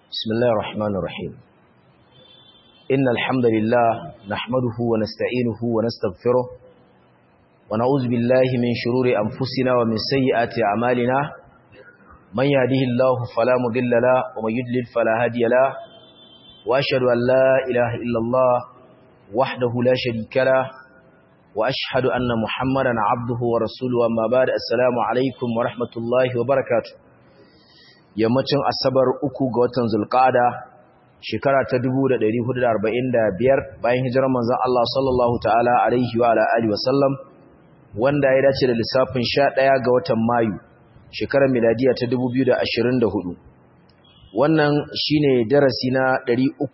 بسم الله الرحمن الرحيم إن الحمد لله نحمده ونستعينه ونستغفره ونعوذ بالله من شرور أنفسنا ومن سيئات أعمالنا من يهده الله فلا مضل له ومن يضلل فلا هادي له وأشهد أن لا إله إلا الله وحده لا شريك له وأشهد أن محمدا عبده ورسوله أما بعد السلام عليكم ورحمة الله وبركاته yammacin asabar uku ga watan zulqa'ada shekara ta 1445 bayan hijirar manzon Allah sallallahu ta'ala alaihi wa alihi wa sallam wanda ya dace da lissafin 11 ga watan mayu shekarar miladiya ta 2024 wannan shine darasi na 343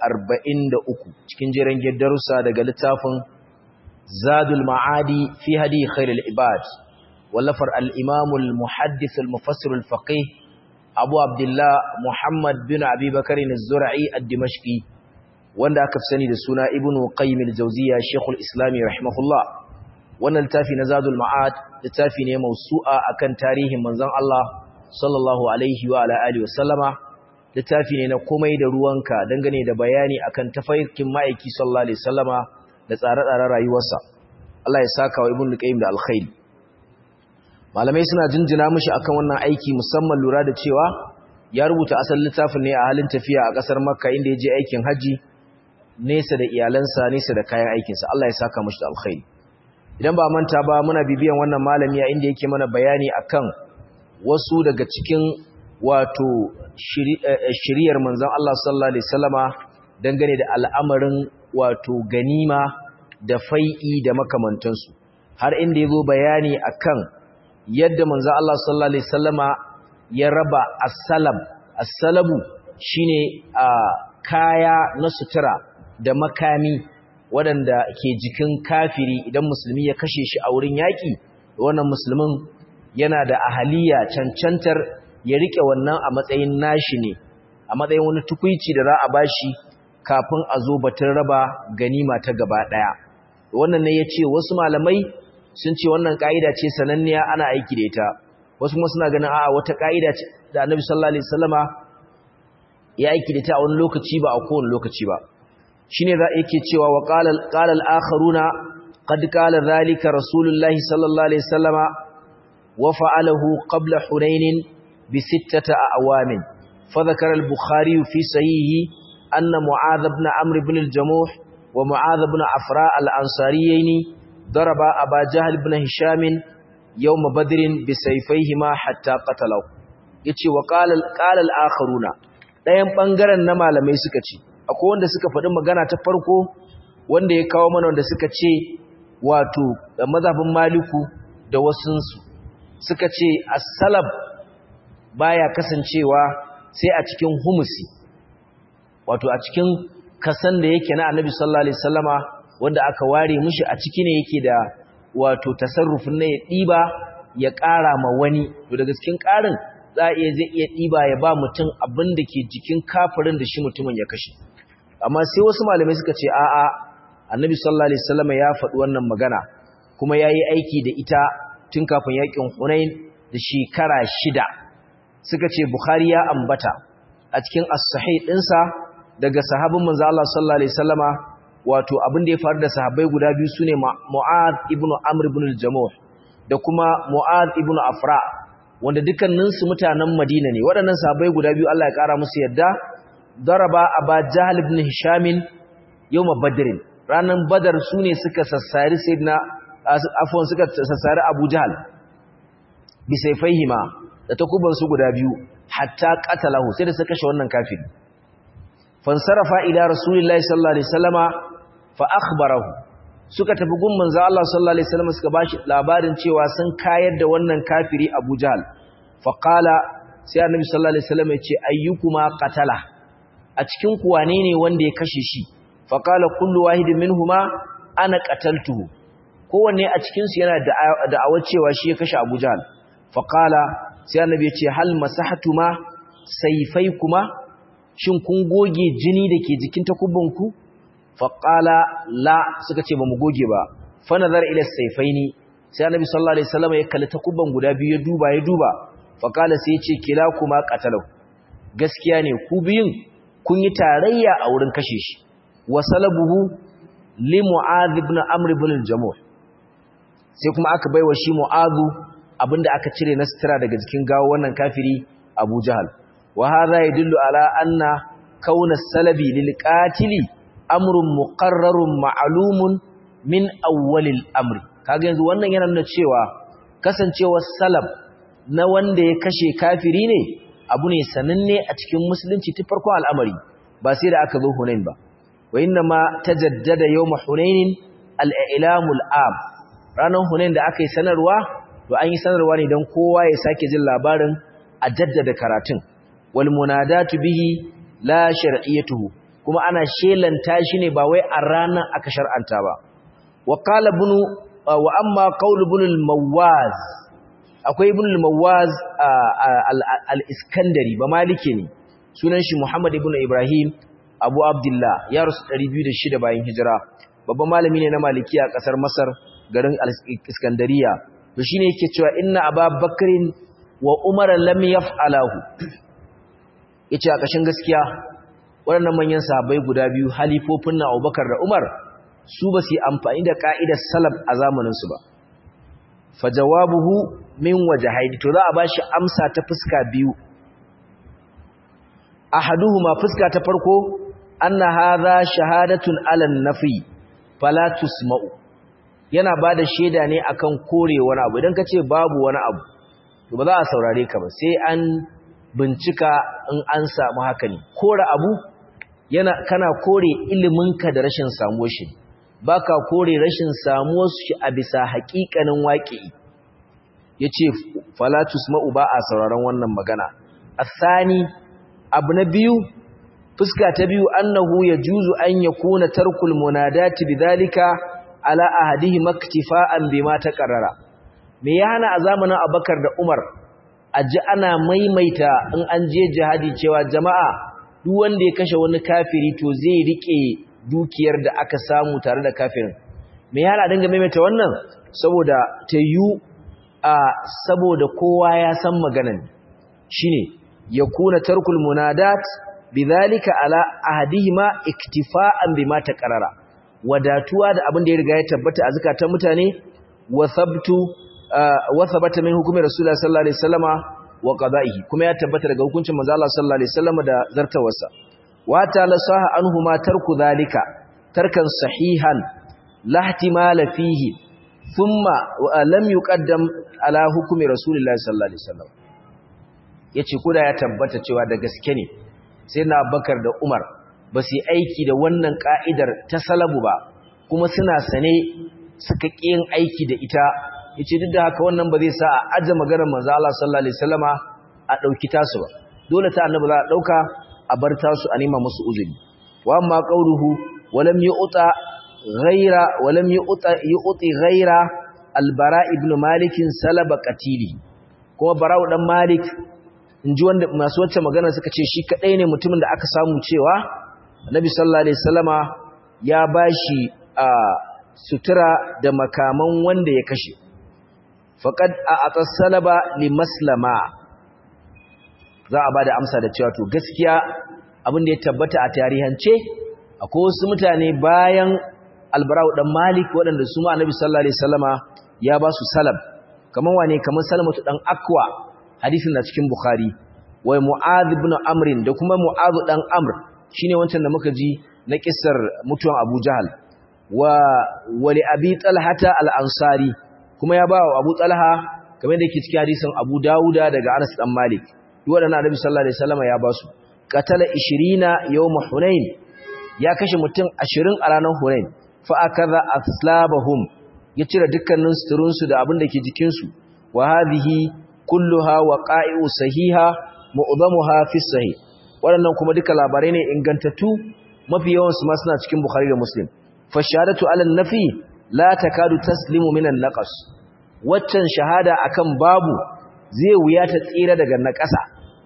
cikin jerin darussa daga littafin zadul ma'adi fi hadi khairul ibad wallafar al-imam al-muhaddith al-mufassir al-faqih abu abdullah muhammad bin abubakar az-zur'i ad-dimashqi wanda aka fi sani da suna ibnu qayyim al-jawziyya shaykhul islami rahimahullah wannan littafi na zadul ma'ad littafi ne mausu'a akan tarihin manzon Allah sallallahu alaihi wa ala alihi wa sallama littafi ne na komai da ruwanka dangane da bayani akan tafarkin ma'aiki sallallahu alaihi wasallama da tsare-tsaren rayuwarsa Allah ya saka wa ibnu qayyim da alkhairi malamai suna jinjina mishi akan wannan aiki musamman lura da cewa ya rubuta asalin littafin ne a halin tafiya a kasar makka inda ya je aikin haji nesa da iyalansa nesa da kayan aikinsa Allah ya saka mishi da alkhairi idan ba manta ba muna bibiyan wannan malami a inda yake mana bayani akan wasu daga cikin wato shiriyar manzon Allah sallallahu alaihi wasallama dangane da al'amarin wato ganima da fai'i da makamantansu har inda yazo bayani akan yadda manzo Allah sallallahu alaihi wasallama ya raba as-salam as-salabu shine a kaya na sutura da makami waɗanda ke jikin kafiri idan musulmi ya kashe shi a wurin yaƙi wannan musulmin yana da ahaliya cancantar ya rike wannan a matsayin nashi ne a matsayin wani tukuici da za a bashi kafin a zo batun raba ganima ta gaba ɗaya wannan ne ya ce wasu malamai sun ce wannan ka'ida ce sananniya ana aiki da ita wasu kuma suna ganin a'a wata ka'ida ce da Annabi sallallahu alaihi wasallama ya aiki da ita a wani lokaci ba a kowane lokaci ba shine za yake cewa wa qala qala al-akharuna qad qala dhalika rasulullahi sallallahu alaihi wasallama wa fa'alahu qabla hunain bi sittati awamin fa dhakara al-bukhari fi sahihi anna mu'adh ibn amr ibn al-jamuh wa mu'adh ibn afra al-ansariyaini ضرب أبا جهل بن هشام يوم بدر بسيفيهما حتى قتله yace wa qala qala al-akharuna dayan bangaren na malamai suka ce akwai wanda suka faɗi magana ta farko wanda ya kawo mana wanda suka ce wato da mazhabin maliku da wasunsu suka ce as-salab baya kasancewa sai a cikin humusi wato a cikin kasan da yake na annabi sallallahu alaihi wasallama wanda aka ware mishi a ciki ne yake da wato tasarrufin na ya ɗiba ya ƙara ma wani to daga cikin ƙarin za a iya zai iya ɗiba ya ba mutum abin da ke jikin kafirin da shi mutumin ya kashe amma sai wasu malamai suka ce a'a annabi sallallahu alaihi wasallam ya faɗi wannan magana kuma yayi aiki da ita tun kafin yakin Hunain da shekara shida suka ce Bukhari ya ambata a cikin as-sahih ɗinsa daga sahabin manzo Allah sallallahu alaihi wasallama wato abin da ya faru da sahabbai guda biyu sune Mu'adh ibn Amr ibn al-Jamuh da kuma Mu'adh ibn Afra wanda dukkanin su mutanen Madina ne waɗannan sahabbai guda biyu Allah ya kara musu yadda daraba Aba Jahl ibn Hisham yawm Badr ranan Badar sune suka sassari sayyidina afwan suka sassari Abu Jahl bi sayfaihima da takuban su guda biyu hatta qatalahu sai da suka kashe wannan kafiri fansarafa ila rasulillahi sallallahu alaihi wasallama fa akhbarahu suka tafi gun manzo Allah sallallahu alaihi wasallam suka bashi labarin cewa sun kayar da wannan kafiri Abu Jahl fa qala sai annabi sallallahu alaihi wasallam ya ce ayyukuma qatala a cikin ku wane ne wanda ya kashe shi fa qala kullu wahidin minhuma ana qataltuhu kowanne a cikin su yana da'awar cewa shi ya kashe Abu Jahl fa qala sai annabi ya ce hal masahatuma sayfaykuma shin kun goge jini da ke jikin takubbanku faƙala la suka ce ba mu goge ba fa nazar ila saifaini sai annabi sallallahu alaihi wasallam ya kalli takubban guda biyu ya duba ya duba fa qala sai ya ce kila kuma qatalu gaskiya ne ku biyun kun yi tarayya a wurin kashe shi wa salabuhu li mu'adh ibn amr ibn al-jamuh sai kuma aka baiwa shi mu'adhu abinda aka cire na sutura daga jikin gawo wannan kafiri Abu Jahal wa hadha yadullu ala anna kauna salabi lil qatili amrun muqarrarun ma'lumun min awwalil amri kaga yanzu wannan yana nuna cewa kasancewar salab na wanda ya kashe kafiri ne abu ne sananne a cikin musulunci ta farko al'amari ba sai da aka zo Hunain ba wa inna ma tajaddada yawm Hunain al-i'lamul am ranar Hunain da aka yi sanarwa to an yi sanarwa ne don kowa ya sake jin labarin a jaddada karatun wal munadatu bihi la shar'iyatuhu kuma ana shelanta shi ne ba wai a ranar aka shar'anta ba wa qala ibn wa amma qaul ibn al-mawaz akwai ibn al-mawaz al-iskandari ba malike ne sunan shi muhammad ibn ibrahim abu abdullah ya rasu 206 bayan hijira babban malami ne na maliki a kasar masar garin al-iskandariya to shine yake cewa inna ababakrin wa umar lam yaf'alahu yace a kashin gaskiya waɗannan manyan sahabbai guda biyu halifofin na Abubakar da Umar su ba su amfani da ka'idar salaf a zamanin su ba fa jawabuhu min wajhaini to za a bashi amsa ta fuska biyu ahaduhuma fuska ta farko anna hadha shahadatun ala nafi fala tusma'u yana bada shaida ne akan kore wani abu idan kace babu wani abu to ba za a saurare ka ba sai an bincika in an samu haka ne kore abu yana kana kore iliminka da rashin samuwar shi baka kore rashin samuwar shi a bisa haƙiƙanin waƙi yace fala tusma'u ba a sauraron wannan magana asani abu na biyu fuska ta biyu annahu yajuzu an yakuna tarkul munadati bidhalika ala ahadihi maktifa'an bima taqarrara me ya hana a zamanin Abubakar da Umar aji ana maimaita in an je jihadi cewa jama'a duk wanda ya kashe wani kafiri to zai rike dukiyar da aka samu tare da kafirin me ya hana dinga maimaita wannan saboda tayu a saboda kowa ya san maganan shine yakuna tarkul munadat bidhalika ala ahadihima iktifa'an bima taqarrara wadatuwa da abin da ya riga ya tabbata a zakatan mutane wa thabtu wa thabata min hukumi rasulullahi sallallahu alaihi wasallama wa qada'ihi kuma ya tabbata daga hukuncin manzo Allah sallallahu alaihi wasallama da zartawarsa wa ta lasaha anhuma tarku dhalika tarkan sahihan la ihtimala fihi thumma lam yuqaddam ala hukumi rasulullahi sallallahu alaihi wasallam yace koda ya tabbata cewa da gaske ne sai na Abubakar da Umar ba su yi aiki da wannan ka'idar ta salabu ba kuma suna sane suka yin aiki da ita yace duk da haka wannan ba zai sa a aje maganar manzo Allah sallallahu alaihi wasallama a dauki tasu ba dole ta annabi za a dauka a bar tasu a nema musu uzuri wa amma qauluhu walam yu'ta ghaira walam yu'ta yu'ti ghaira albara ibn malik salaba qatili kuma bara'u dan malik inji wanda masu wacce magana suka ce shi kadai ne mutumin da aka samu cewa annabi sallallahu alaihi wasallama ya bashi a sutura da makaman wanda ya kashe faqad a'ata salaba li maslama za a bada amsa da cewa to gaskiya abin da ya tabbata a tarihance akwai wasu mutane bayan albarau dan malik waɗanda su ma annabi sallallahu alaihi wasallama ya ba su salab kaman wane kaman salamatu dan akwa hadisin na cikin bukhari wai mu'adh ibn amr da kuma mu'adh dan amr shine wancan da muka ji na kissar mutuwan abu jahal wa wali abi talhata al-ansari kuma ya ba wa abu talha kamar da yake cikin hadisin abu dauda daga anas dan malik waɗannan annabi sallallahu alaihi wasallam ya ba su qatala 20 yawm hunain ya kashe mutum 20 a ranar hunain fa akaza aslabahum ya cire dukkanin suturun su da abin da ke jikin su wa hadhihi kulluha waqa'i'u sahiha mu'dhamuha fi sahih waɗannan kuma duka labarai ne ingantattu mafi yawan su ma suna cikin bukhari da muslim fa shahadatu ala nafi la takadu taslimu minan naqas waccan shahada akan babu zai wuya ta tsira daga naƙasa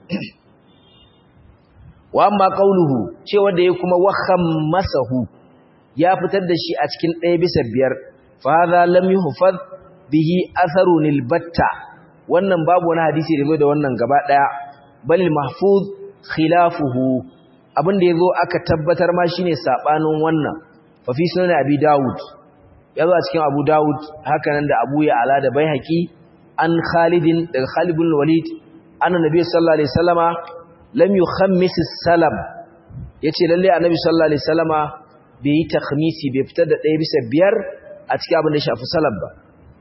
wa amma qauluhu cewa da ya kuma waham masahu ya fitar da shi a cikin ɗaya bisa biyar fa hadha lam yuhfaz bihi atharun albatta wannan babu wani hadisi da da wannan gaba daya bal mahfuz khilafuhu abinda yazo aka tabbatar ma shine sabanin wannan fa fi sunan abi daud yazo a cikin abu daud haka nan da abu ya ala da baihaqi an khalidin daga khalid bin walid anna nabiy sallallahu alaihi wasallama lam yukhammis as-salam yace lalle annabi sallallahu alaihi wasallama bai yi takhmisi bai fitar da ɗaya bisa biyar a cikin abin da shafi salam ba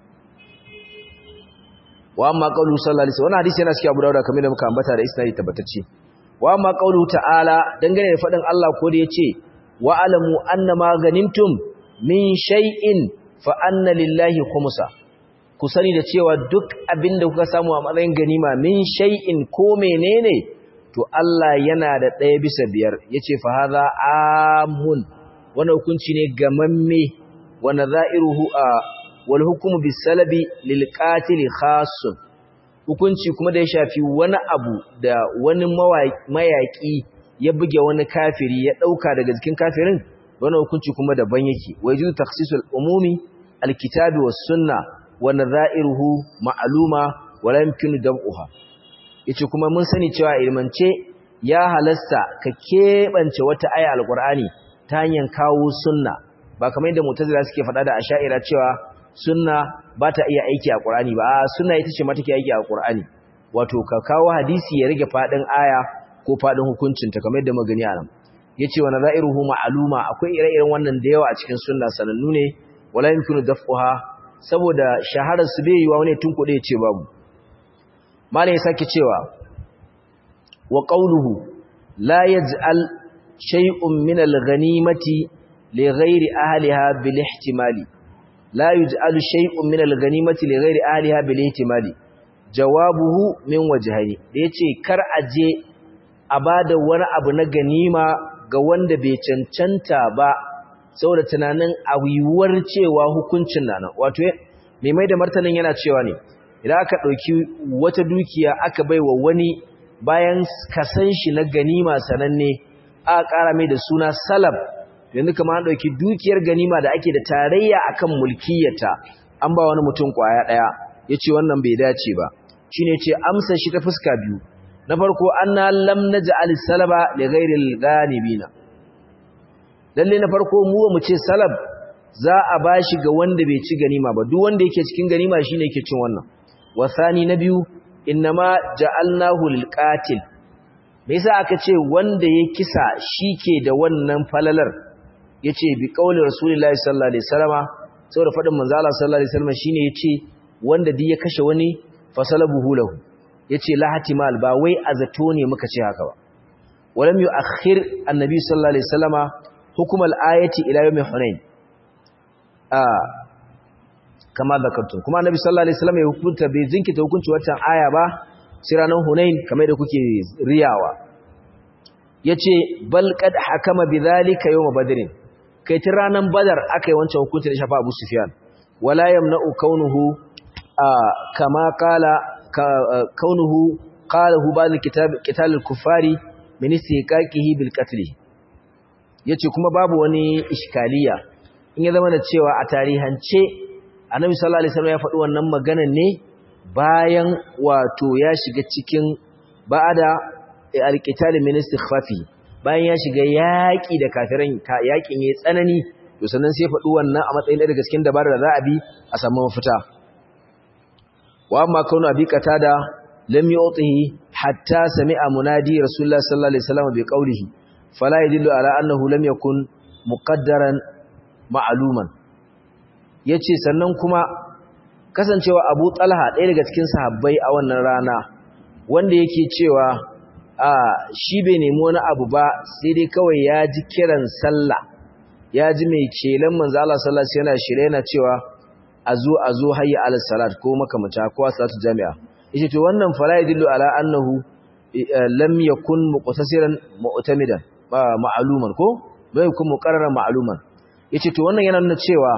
wa amma qawlu sallallahu alaihi wasallam wannan hadisi yana cikin Abu Dawud kamar da muka ambata da isnadi tabbatacce wa amma qawlu ta'ala dangane da fadin Allah ko da yace wa alamu annama ganimtum min shay'in fa anna lillahi khumsa ku sani da cewa duk abinda kuka samu a matsayin ganima min shay'in ko menene to Allah yana da ɗaya bisa biyar yace fa hadha amun wannan hukunci ne gamamme wa nadha'iruhu a wal hukumu bisalabi lil qatil khassun hukunci kuma da ya shafi wani abu da wani mayaki ya buge wani kafiri ya dauka daga jikin kafirin wannan hukunci kuma daban yake wajidu takhsisul umumi alkitabi was sunna wa nadha'iruhu ma'luma wa la yumkinu dam'uha yace kuma mun sani cewa ilmance ya halasta ka kebance wata aya alqur'ani ta hanyar kawo sunna ba kamar yadda mu'tazila suke faɗa da asha'ira cewa sunna ba ta iya aiki a Qur'ani ba sunna ita ce ma take aiki a Qur'ani wato ka kawo hadisi ya rage fadin aya ko fadin hukuncin ta kamar yadda magani a nan yace wa nazairuhu ma'luma akwai ire-iren wannan da yawa a cikin sunna sanannu ne wala yumkinu daf'uha saboda shaharar su bai yiwa wani tun kuɗe ce babu malai ya sake cewa wa qawluhu la yaj'al shay'un min al-ghanimati li ghairi ahliha bil ihtimali لا يجعل شيء من الغنيمة لغير أهلها بالاحتمال جوابه من وجهين yace kar aje a bada wani abu na ganima ga wanda bai cancanta ba saboda tunanin awiwar cewa hukuncin nan wato mai mai da martanin yana cewa ne idan aka dauki wata dukiya aka baiwa wani bayan kasan shi na ganima sananne aka kara mai da suna salab yanzu kama an ɗauki dukiyar ganima da ake da tarayya akan mulkiyata an ba wani mutum ƙwaya ɗaya ya ce wannan bai dace ba shi ne ce amsa shi ta fuska biyu na farko an na lam na ja'al salaba da gairil ganibina lalle na farko mu ba mu ce salab za a ba shi ga wanda bai ci ganima ba duk wanda yake cikin ganima shine yake cin wannan wasani na biyu innama ja'alnahu lil qatil me yasa aka ce wanda ya kisa shike da wannan falalar yace bi qauli rasulullahi sallallahu alaihi wasallama saboda fadin manzo Allah sallallahu alaihi wasallama shine yace wanda duk ya kashe wani fasalabuhu lahu yace la hatimal ba wai azato ne muka ce haka ba walam yu'akhir annabi sallallahu alaihi wasallama hukum al-ayati ila yawm hunain ah kama zakartum kuma annabi sallallahu alaihi wasallama ya hukunta bai zinkita hukunci wannan aya ba sai ranar hunain kamar da kuke riyawa yace bal qad hakama bidhalika yawm badrin kai tun ranar badar aka yi wancan hukunci da shafa abu sufiyan wala yamna'u kaunuhu kama kala kaunuhu qalahu ba'd kitab qital al-kuffari min istiqaqihi bil qatl yace kuma babu wani iskaliya in ya zama da cewa a tarihance annabi sallallahu alaihi wasallam ya faɗi wannan magana ne bayan wato ya shiga cikin ba'ada al-qital min istikhfafi bayan ya shiga yaƙi da kafiran yaƙin ya tsanani to sannan sai faɗi wannan a matsayin daga cikin dabarar da za a bi a samu mafita wa amma kaunu abi qatada lam yu'tihi hatta sami'a munadi rasulullah sallallahu alaihi wasallam bi qawlihi fala yadullu ala annahu lam yakun muqaddaran ma'luman yace sannan kuma kasancewa Abu Talha ɗaya daga cikin sahabbai a wannan rana wanda yake cewa a shi bai nemi wani abu ba sai dai kawai ya ji kiran sallah ya ji mai celan manzo Allah sallallahu alaihi wasallam yana shirye yana cewa azu azu hayya ala salat ko makamata ko salatu jami'a yace to wannan fala yadullu ala annahu lam yakun muqtasiran mu'tamidan ba ma'luman ko bai kun muqarraran ma'luman yace to wannan yana nuna cewa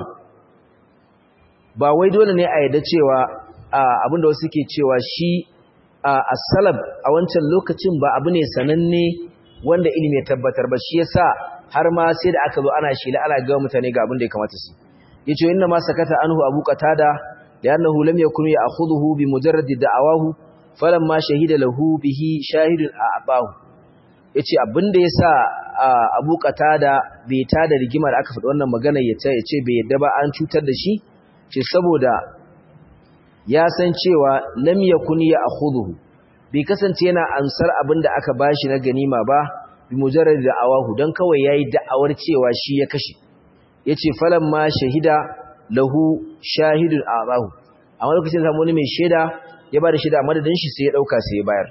ba wai dole ne a yadda cewa abinda wasu ke cewa shi as-salab a wancan lokacin ba abu ne sananne wanda ilimi ya tabbatar ba shi yasa har ma sai da aka zo ana shila ana ga mutane ga abin da ya kamata su yace inna ma sakata anhu abu qatada li'annahu lam yakun ya'khudhuhu bi mujarrad da'awahu falamma shahida lahu bihi shahidun a'bahu yace abinda yasa Abu Qatada bai tada rigimar aka faɗi wannan magana yace yace bai yadda ba an cutar da shi ce saboda ya san cewa lam yakun ya akhudhu bai kasance yana ansar abinda aka bashi na ganima ba bi mujarrad da'awahu dan kawai yayi da'awar cewa shi ya kashe yace falamma shahida lahu shahidun a'zahu amma lokacin samu wani mai shaida ya bada shaida madadin shi sai ya dauka sai ya bayar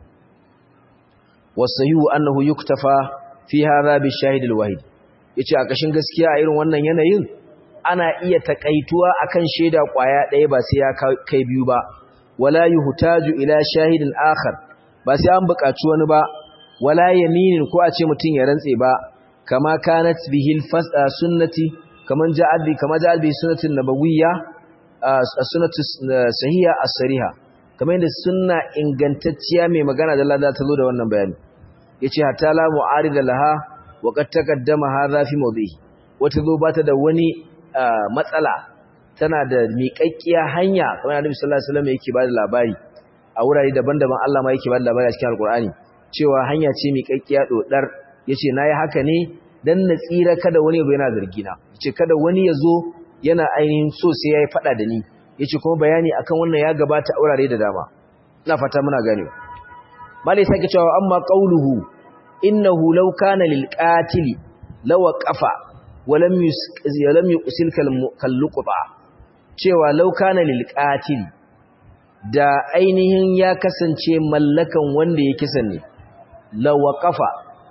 wasahihu annahu yuktafa fi hadha bi shahid alwahid yace a kashin gaskiya a irin wannan yanayin ana iya takaituwa akan shaida kwaya ɗaya ba sai ya kai biyu ba wala yuhtaju ila shahidin akhar ba sai an buƙaci wani ba wala yaminin ko a ce mutun ya rantse ba kama kanat bihil fasa sunnati kaman ja'al bi kama ja'al bi sunnatin nabawiyya as-sunnatu sahiha as-sariha kamar yadda sunna ingantacciya mai magana da Allah ta zo da wannan bayani yace hatta la mu'arida laha wa qad taqaddama hadha fi mawdihi wata zo bata da wani matsala tana da miƙaƙƙiya hanya kamar Annabi sallallahu alaihi wasallam yake bada labari a wurare daban-daban Allah ma yake bada labari a cikin Alƙur'ani cewa hanya ce miƙaƙƙiya dodar yace nayi haka ne dan na tsira kada wani ya yana zargina yace kada wani ya zo yana ainihin so sai yayi fada da ni yace kuma bayani akan wannan ya gabata a wurare da dama ina fata muna gane malai sake cewa amma qauluhu innahu law kana lil qatil law qafa walam yulam yusil kal luqba cewa law kana lil qatil da ainihin ya kasance mallakan wanda ya kisan ne law qafa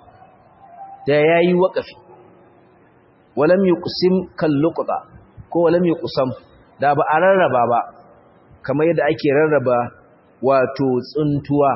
da yayi waqafi walam yuqsim kal luqba ko walam yuqsam da ba a rarraba ba kamar yadda ake rarraba wato tsuntuwa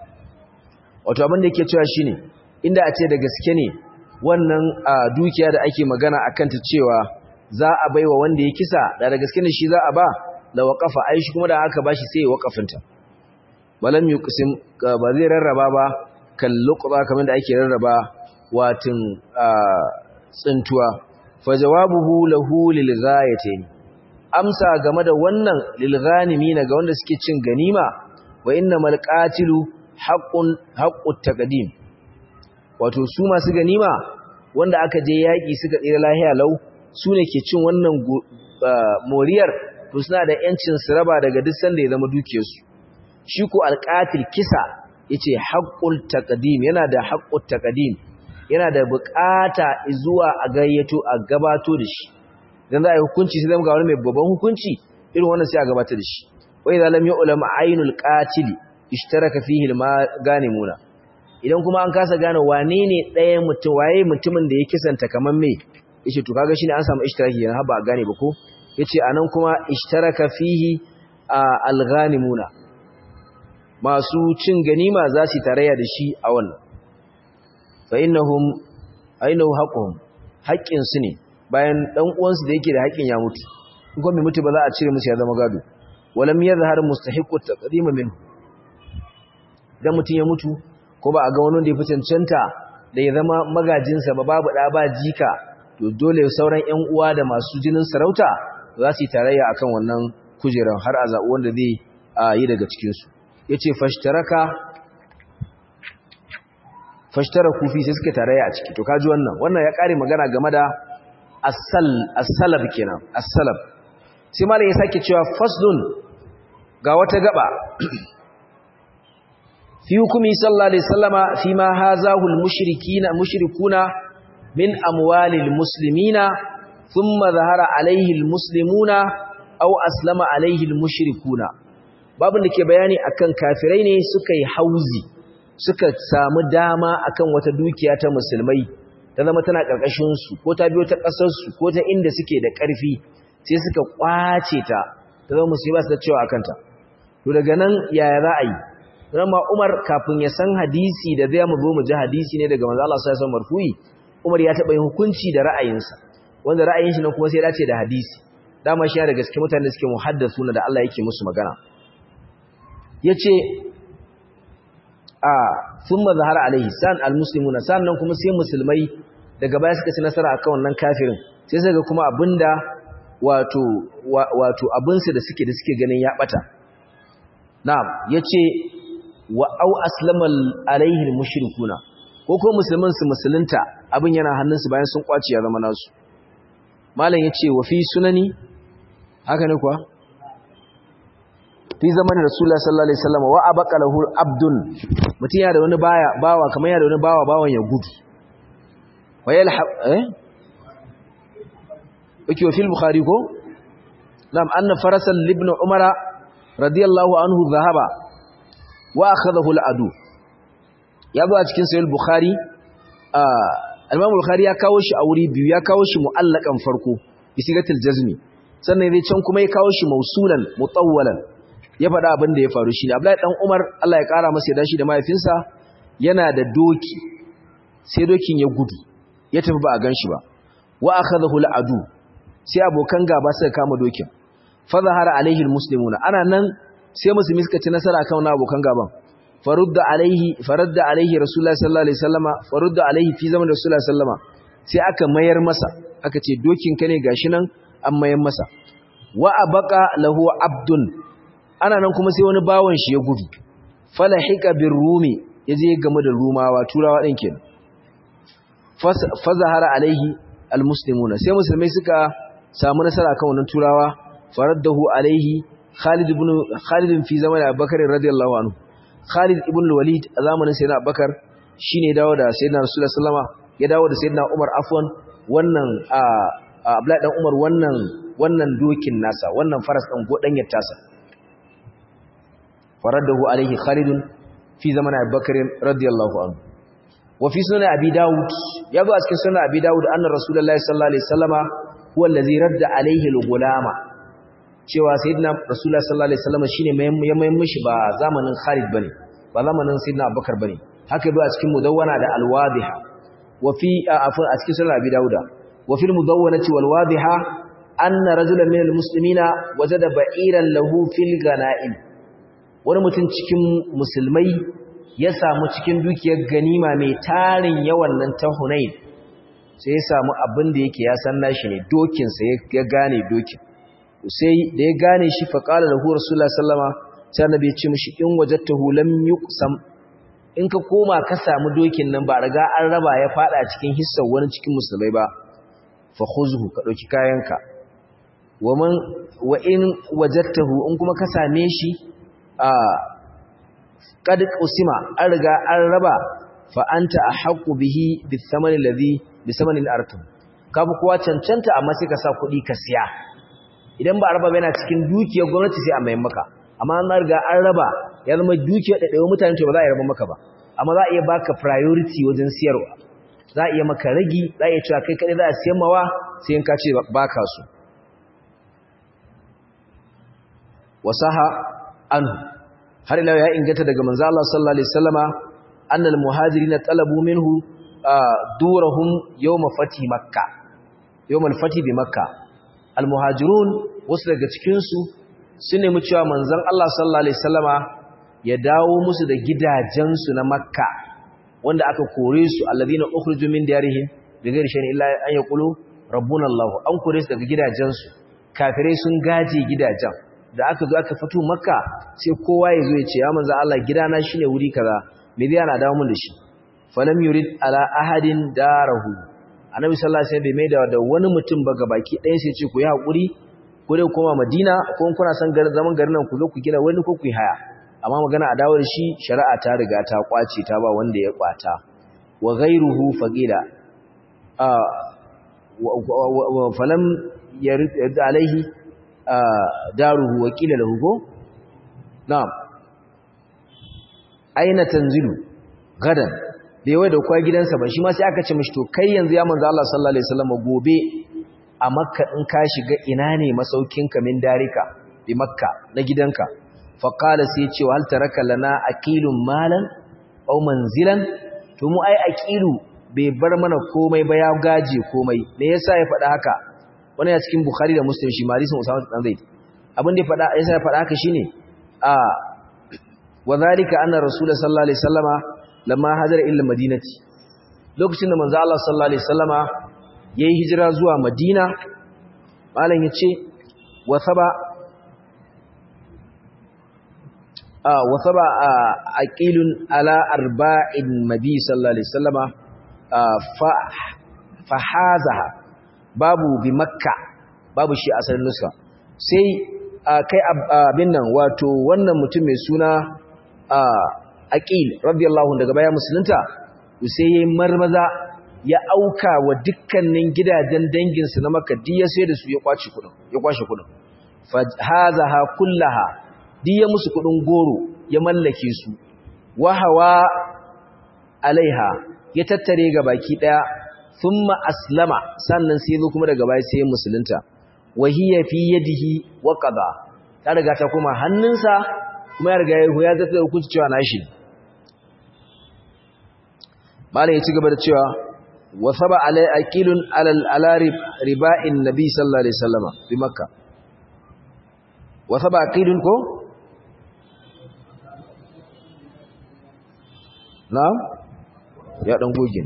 wato abin da yake cewa shine inda a ce da gaske ne wannan dukiya da ake magana akan ta cewa za a baiwa wanda ya kisa da da gaske ne shi za a ba la waqafa ai shi kuma da aka bashi sai ya waqafinta balam yuqsim ba zai rarraba ba kan luqba kamar da ake rarraba watin tsuntuwa fa jawabuhu lahu lil ghayatayn amsa game da wannan lilghanimina ga wanda suke cin ganima wa innamal qatilu haqqun haqqut taqdim wato su masu ganima wanda aka je yaki suka tsira lahiya lau su ne ke cin wannan moriyar to suna da yancin su raba daga duk sanda ya zama dukiyarsu shi ko alqatil kisa yace haqqul taqdim yana da haqqut taqdim yana da bukata zuwa a gayyato a gabato da shi idan za a yi hukunci sai zama ga wani mai babban hukunci irin wannan sai a gabatar da shi wai za lam yu'lam ainul qatil ishtaraka fihi al-ganimuna idan kuma an kasa gane wane ne ɗaya mutum waye mutumin da ya kisanta kaman me yace to kaga shine an samu ishtiraki yana ba gane ba ko yace anan kuma ishtaraka fihi al-ghanimuna masu cin ganima za su tarayya da shi a wannan fa innahum ainahu haqquhum haƙƙin su ne bayan dan uwansu da yake da haƙin ya mutu in kuma mai mutu ba za a cire musu ya zama gado walam yadhhar mustahiqqu taqdim minhu dan mutun ya mutu ko ba a ga wani da ya fi cancanta da ya zama magajinsa ba babu da ba jika to dole sauran ƴan uwa da masu jinin sarauta za su yi tarayya akan wannan kujeran har a zaɓi wanda zai yi daga cikin su yace fashtaraka fashtaraku fi sai suka tarayya a ciki to kaji wannan wannan ya kare magana game da as-salab kenan as-salab sai malam ya sake cewa faslun ga wata gaba fi hukumi sallallahu alaihi wasallama fi ma hazahu al-mushrikina mushrikuna min amwalil muslimina thumma zahara alaihi al-muslimuna aw aslama alaihi al-mushrikuna babin da ke bayani akan kafirai ne suka yi hauzi suka samu dama akan wata dukiya ta musulmai ta zama tana ƙarƙashin su ko ta biyo ta ƙasar su ko ta inda suke da ƙarfi sai suka kwace ta ta zama musulmi ba su da cewa akan ta to daga nan yaya za a yi ma Umar kafin ya san hadisi da zai mu zo mu ji hadisi ne daga manzo Allah sallallahu alaihi wasallam marfu'i Umar ya taɓa yin hukunci da ra'ayinsa wanda ra'ayin shi nan kuma sai ya dace da hadisi dama shi daga cikin mutanen da suke muhaddasuna da Allah yake musu magana yace a thumma zahara alaihi san almuslimuna sannan kuma sai musulmai daga baya suka ci nasara akan wannan kafirin sai suka ga kuma abinda wato wato abinsu da suke da suke ganin ya bata na'am yace wa au aslama alaihi almushrikuna ko ko ko musulmin su musulunta abin yana hannunsu bayan sun kwaci ya zama nasu malam yace wa fi sunani haka ne kuwa fi zamanin rasulullah sallallahu alaihi wasallam wa abqa lahu abdun mutun ya da wani baya bawa kamar ya da wani bawa bawan ya gudu wa yalhaq eh yake wa fil bukhari ko nam anna farasan ibn umara radiyallahu anhu dhahaba wa akhadahu al-adu ya zo a cikin sahih bukhari al-imam bukhari ya kawo shi a wuri biyu ya kawo shi mu'allakan farko bi sigatil jazmi sannan zai can kuma ya kawo shi mausulan mutawwalan ya faɗa abin da ya faru shi ne Abdullahi dan Umar Allah ya ƙara masa yadda shi da mahaifinsa yana da doki sai dokin ya gudu ya tafi ba a ganshi ba wa akhadahu al-adu sai abokan gaba suka kama dokin fa zahara alaihi al-muslimuna ana nan sai musulmi suka ci nasara kan abokan gaban farudda alaihi faradda alaihi rasulullahi sallallahu alaihi wasallama farudda alaihi fi zaman rasulullahi sallama sai aka mayar masa aka ce dokin ka ne gashi nan an mayar masa wa abqa lahu abdun ana nan kuma sai wani bawon shi ya gudu falahika bir rumi yaje game da rumawa turawa din kenan fa zahara alaihi almuslimuna sai musulmai suka samu nasara kan wannan turawa faraddahu alaihi Khalid ibn Khalid fi zaman Abubakar radiyallahu anhu Khalid ibn al-Walid a zamanin Sayyidina Abubakar shine dawo da Sayyidina Rasulullah sallama ya dawo da Sayyidina Umar afwan wannan a Abdullahi dan Umar wannan wannan dokin nasa wannan faras din godanyar tasa faraddahu alaihi Khalid fi zaman Abubakar radiyallahu anhu wa fi sunan Abi Dawud yazo a cikin sunan Abi Dawud anna Rasulullah sallallahu alaihi wasallama huwa allazi radda alaihi al-gulama cewa sayyidina rasulullah sallallahu alaihi wasallam shine ya mayin mishi ba zamanin Khalid bane ba zamanin sayyidina Abubakar bane haka bi a cikin mudawwana da al-wadiha wa fi afan a cikin sunan Abi Dawuda wa fil mudawwanati wal wadiha anna rajulan min al-muslimina wajada ba'iran lahu fil ganaim wani mutum cikin musulmai ya samu cikin dukiyar ganima mai tarin yawan nan ta Hunain sai ya samu abin da yake ya san nashi ne dokin sa ya gane dokin sai da ya gane shi faƙala da huwar sula sallama sai annabi ya ce mishi in wajattahu lam yuqsam in ka koma ka samu dokin nan ba riga an raba ya fada cikin hissar wani cikin musulmai ba fa khuzhu ka dauki kayanka wa man wa in wajattahu in kuma ka same shi a qad usima an riga an raba fa anta ahqqu bihi bithamani alladhi bisamani al-artum ka fi kowa cancanta amma sai ka sa kuɗi ka siya idan ba a raba yana cikin dukiyar gwamnati sai a mayan maka amma an riga an raba ya zama dukiyar ɗaiɗaiwa mutane to ba za a yi raba maka ba amma za a iya baka priority wajen siyarwa za a iya maka ragi za a iya cewa kai kaɗai za a siyan mawa sai in ka ce ba ka so wasaha an har ila ya inganta daga manzo Allah sallallahu alaihi wasallama annal muhajirin talabu minhu durahum yawma fati makka yawmal fati bi makka almuhajirun wasu daga cikinsu su nemi cewa manzon Allah sallallahu alaihi wasallama ya dawo musu da gidajensu na Makka wanda aka kore su alladhina ukhriju min diyarihim bighayri shay'in illa an yaqulu rabbuna Allah an kore su daga gidajensu kafirai sun gaje gidajen da aka zo aka fito Makka sai kowa ya zo ya ce ya manzon Allah gidana shine wuri kaza me zai ana dawo mun da shi falam yurid ala ahadin darahu annabi sallallahu alaihi wasallam bai maida da wani mutum ba gabaki ɗaya sai ce ku yi hakuri ko dai koma Madina ko in kuna son garin zaman garin nan ku zo ku gina wani ko ku yi haya amma magana a dawo da shi shari'a ta riga ta kwace ta ba wanda ya kwata wa ghayruhu faqila a falam yarid alaihi daruhu wa qila lahu go na'am aina tanzilu gadan bai wai da kwa gidansa ba shi ma sai aka ce mishi to kai yanzu ya manzo Allah sallallahu alaihi wasallam gobe a makka in ka shiga ina ne masaukinka min darika bi makka na gidanka fa qala sai ce hal taraka lana aqilun malan aw manzilan to mu ai aqilu bai bar mana komai ba ya gaje komai me yasa ya faɗa haka wannan ya cikin bukhari da muslim shi marisun usama dan zaid abin da ya faɗa yasa ya faɗa haka shine a wa zalika anna rasulullah sallallahu alaihi wasallama lamma hajara illa madinati lokacin da manzo Allah sallallahu alaihi wasallama yayi hijira zuwa Madina malam yace wa saba wa saba aqilun ala arba'in nabi sallallahu alaihi wasallama fa fahazaha babu bi makka babu shi asalin nuska sai kai abin nan wato wannan mutum mai suna aqil radiyallahu daga baya musulunta sai yayin marmaza ya auka wa dukkanin gidajen danginsu na makka diya sai da su ya kwace kudin ya kwashe kudin fahazaha kullaha diya musu kudin goro ya mallake su wahawa alaiha ya tattare ga baki daya thumma aslama sannan sai zo kuma daga baya sai musulunta wahiya fi yadihi wa qada ta riga ta kuma hannunsa kuma ya riga ya zata da hukunci cewa nashi malai ya ci gaba da cewa wa saba alai aqilun alal ala riba'in nabi sallallahu alaihi wasallama bi makka wa saba aqilun ko na'am ya dan goge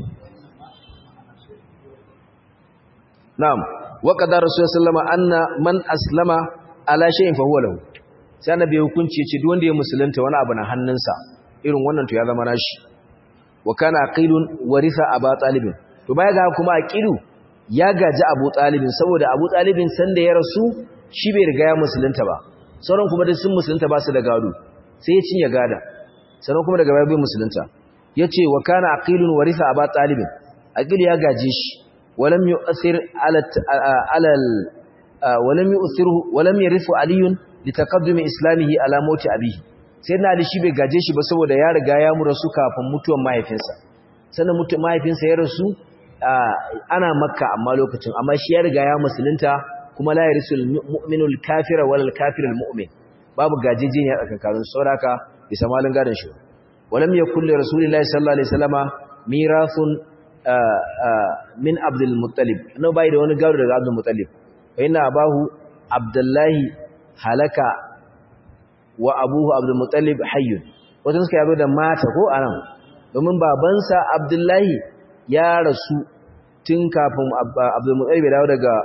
na'am wa qadara rasulullahi sallama anna man aslama ala shay'in fa huwa lahu sai annabi hukunci yace duk wanda ya musulunta wani abu na hannunsa irin wannan to ya zama nashi wa kana aqilun waritha aba talib to baya ga kuma aqilu ya gaji abu talibin saboda abu talibin sanda ya rasu shi bai riga ya musulunta ba sauran kuma duk sun musulunta ba su da gado sai ya cinye gada sannan kuma daga baya bai musulunta yace wa kana aqilun waritha aba talibin aqil ya gaje shi walam yu'thir ala ala walam yu'thiru walam yarithu aliyun litaqaddumi islamihi ala mauti abihi sai na ali shi bai gaje shi ba saboda ya riga ya murasu kafin mutuwar mahaifinsa sannan mutuwar mahaifinsa ya rasu ana makka amma lokacin amma shi ya riga ya musulunta kuma la yarisul mu'minul kafira wal kafirul mu'min babu gajejeniya tsakanin sauraka bisa malin gadon shi walam yakul li rasulillahi sallallahu alaihi wasallama mirathun min abdul muttalib no bai da wani gado daga abdul muttalib fa inna abahu abdullahi halaka wa abuhu abdul muttalib hayyun wajen suka yabo da mata ko anan domin babansa abdullahi ya rasu tun kafin abdul muttalib ya dawo daga